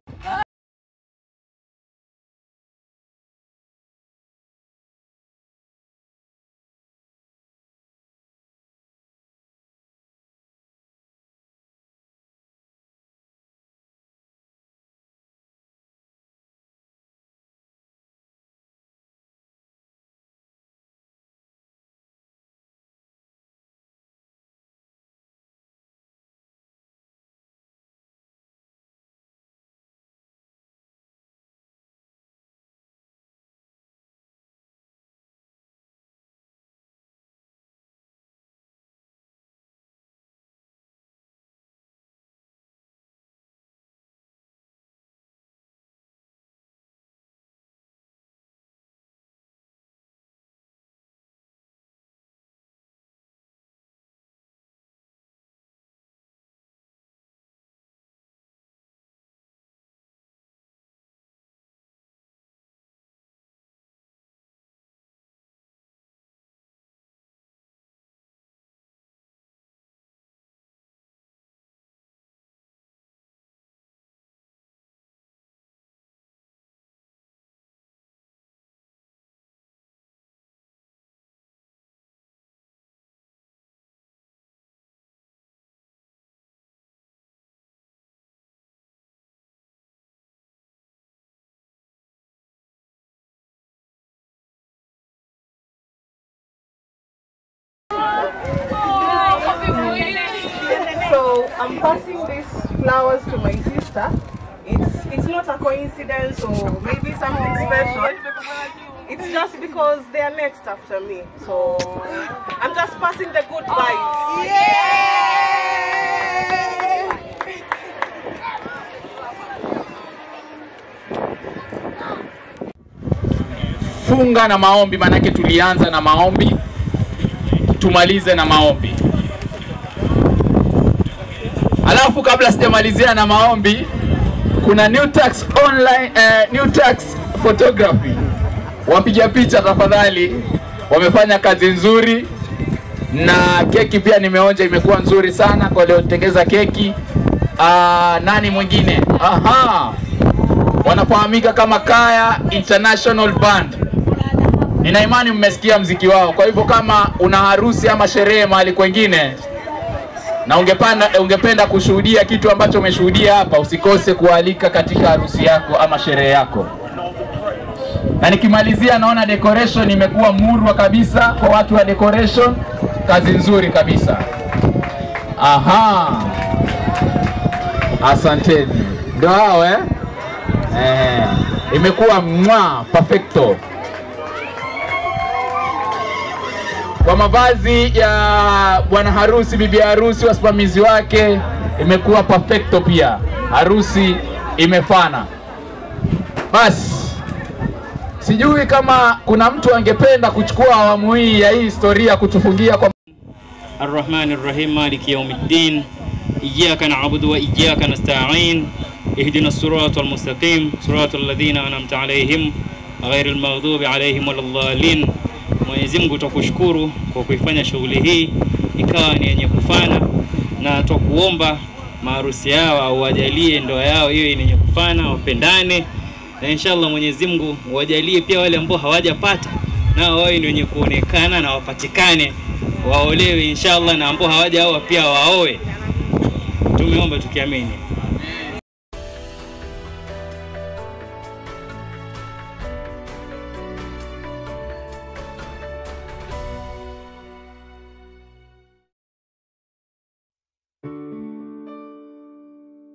So I'm passing these flowers to my sister. It's it's not a coincidence or maybe something special. It's just because they are next after me. So I'm just passing the good vibes. funga na maombi, maanake tulianza na maombi, tumalize na maombi. Alafu kabla sijamalizia na maombi, kuna New Tax online, eh, New Tax photography. Wapiga picha tafadhali, wamefanya kazi nzuri na keki pia nimeonja imekuwa nzuri sana kwa waliotengeza keki. Ah, nani mwingine? Aha, wanafahamika kama Kaya International Band. Nina imani mmesikia mziki wao. Kwa hivyo kama una harusi ama sherehe mahali kwengine na ungependa, ungependa kushuhudia kitu ambacho umeshuhudia hapa, usikose kualika katika harusi yako ama sherehe yako. Na nikimalizia, naona decoration imekuwa murwa kabisa kwa watu wa decoration, kazi nzuri kabisa. Aha, asanteni. Ndio hao eh? Eh, imekuwa mwa perfecto. Kwa mavazi ya bwana harusi, bibi harusi, wasimamizi wake imekuwa perfecto pia. Harusi imefana. Basi sijui kama kuna mtu angependa kuchukua awamu hii ya hii historia kutufungia kwa الرحمن الرحيم مالك يوم الدين إياك نعبد وإياك نستعين اهدنا الصراط المستقيم صراط الذين أنعمت عليهم غير المغضوب عليهم ولا الضالين Mwenyezi Mungu twakushukuru kwa kuifanya shughuli hii ikawa ni yenye kufana, na twakuomba maharusi yao au wajalie ndoa yao iwe ni yenye kufana, wapendane, na inshallah Mwenyezi Mungu wajalie pia wale ambao hawajapata nao wawe ni wenye kuonekana na wapatikane, waolewe inshallah, na ambao hawajaoa pia waoe. Tumeomba tukiamini.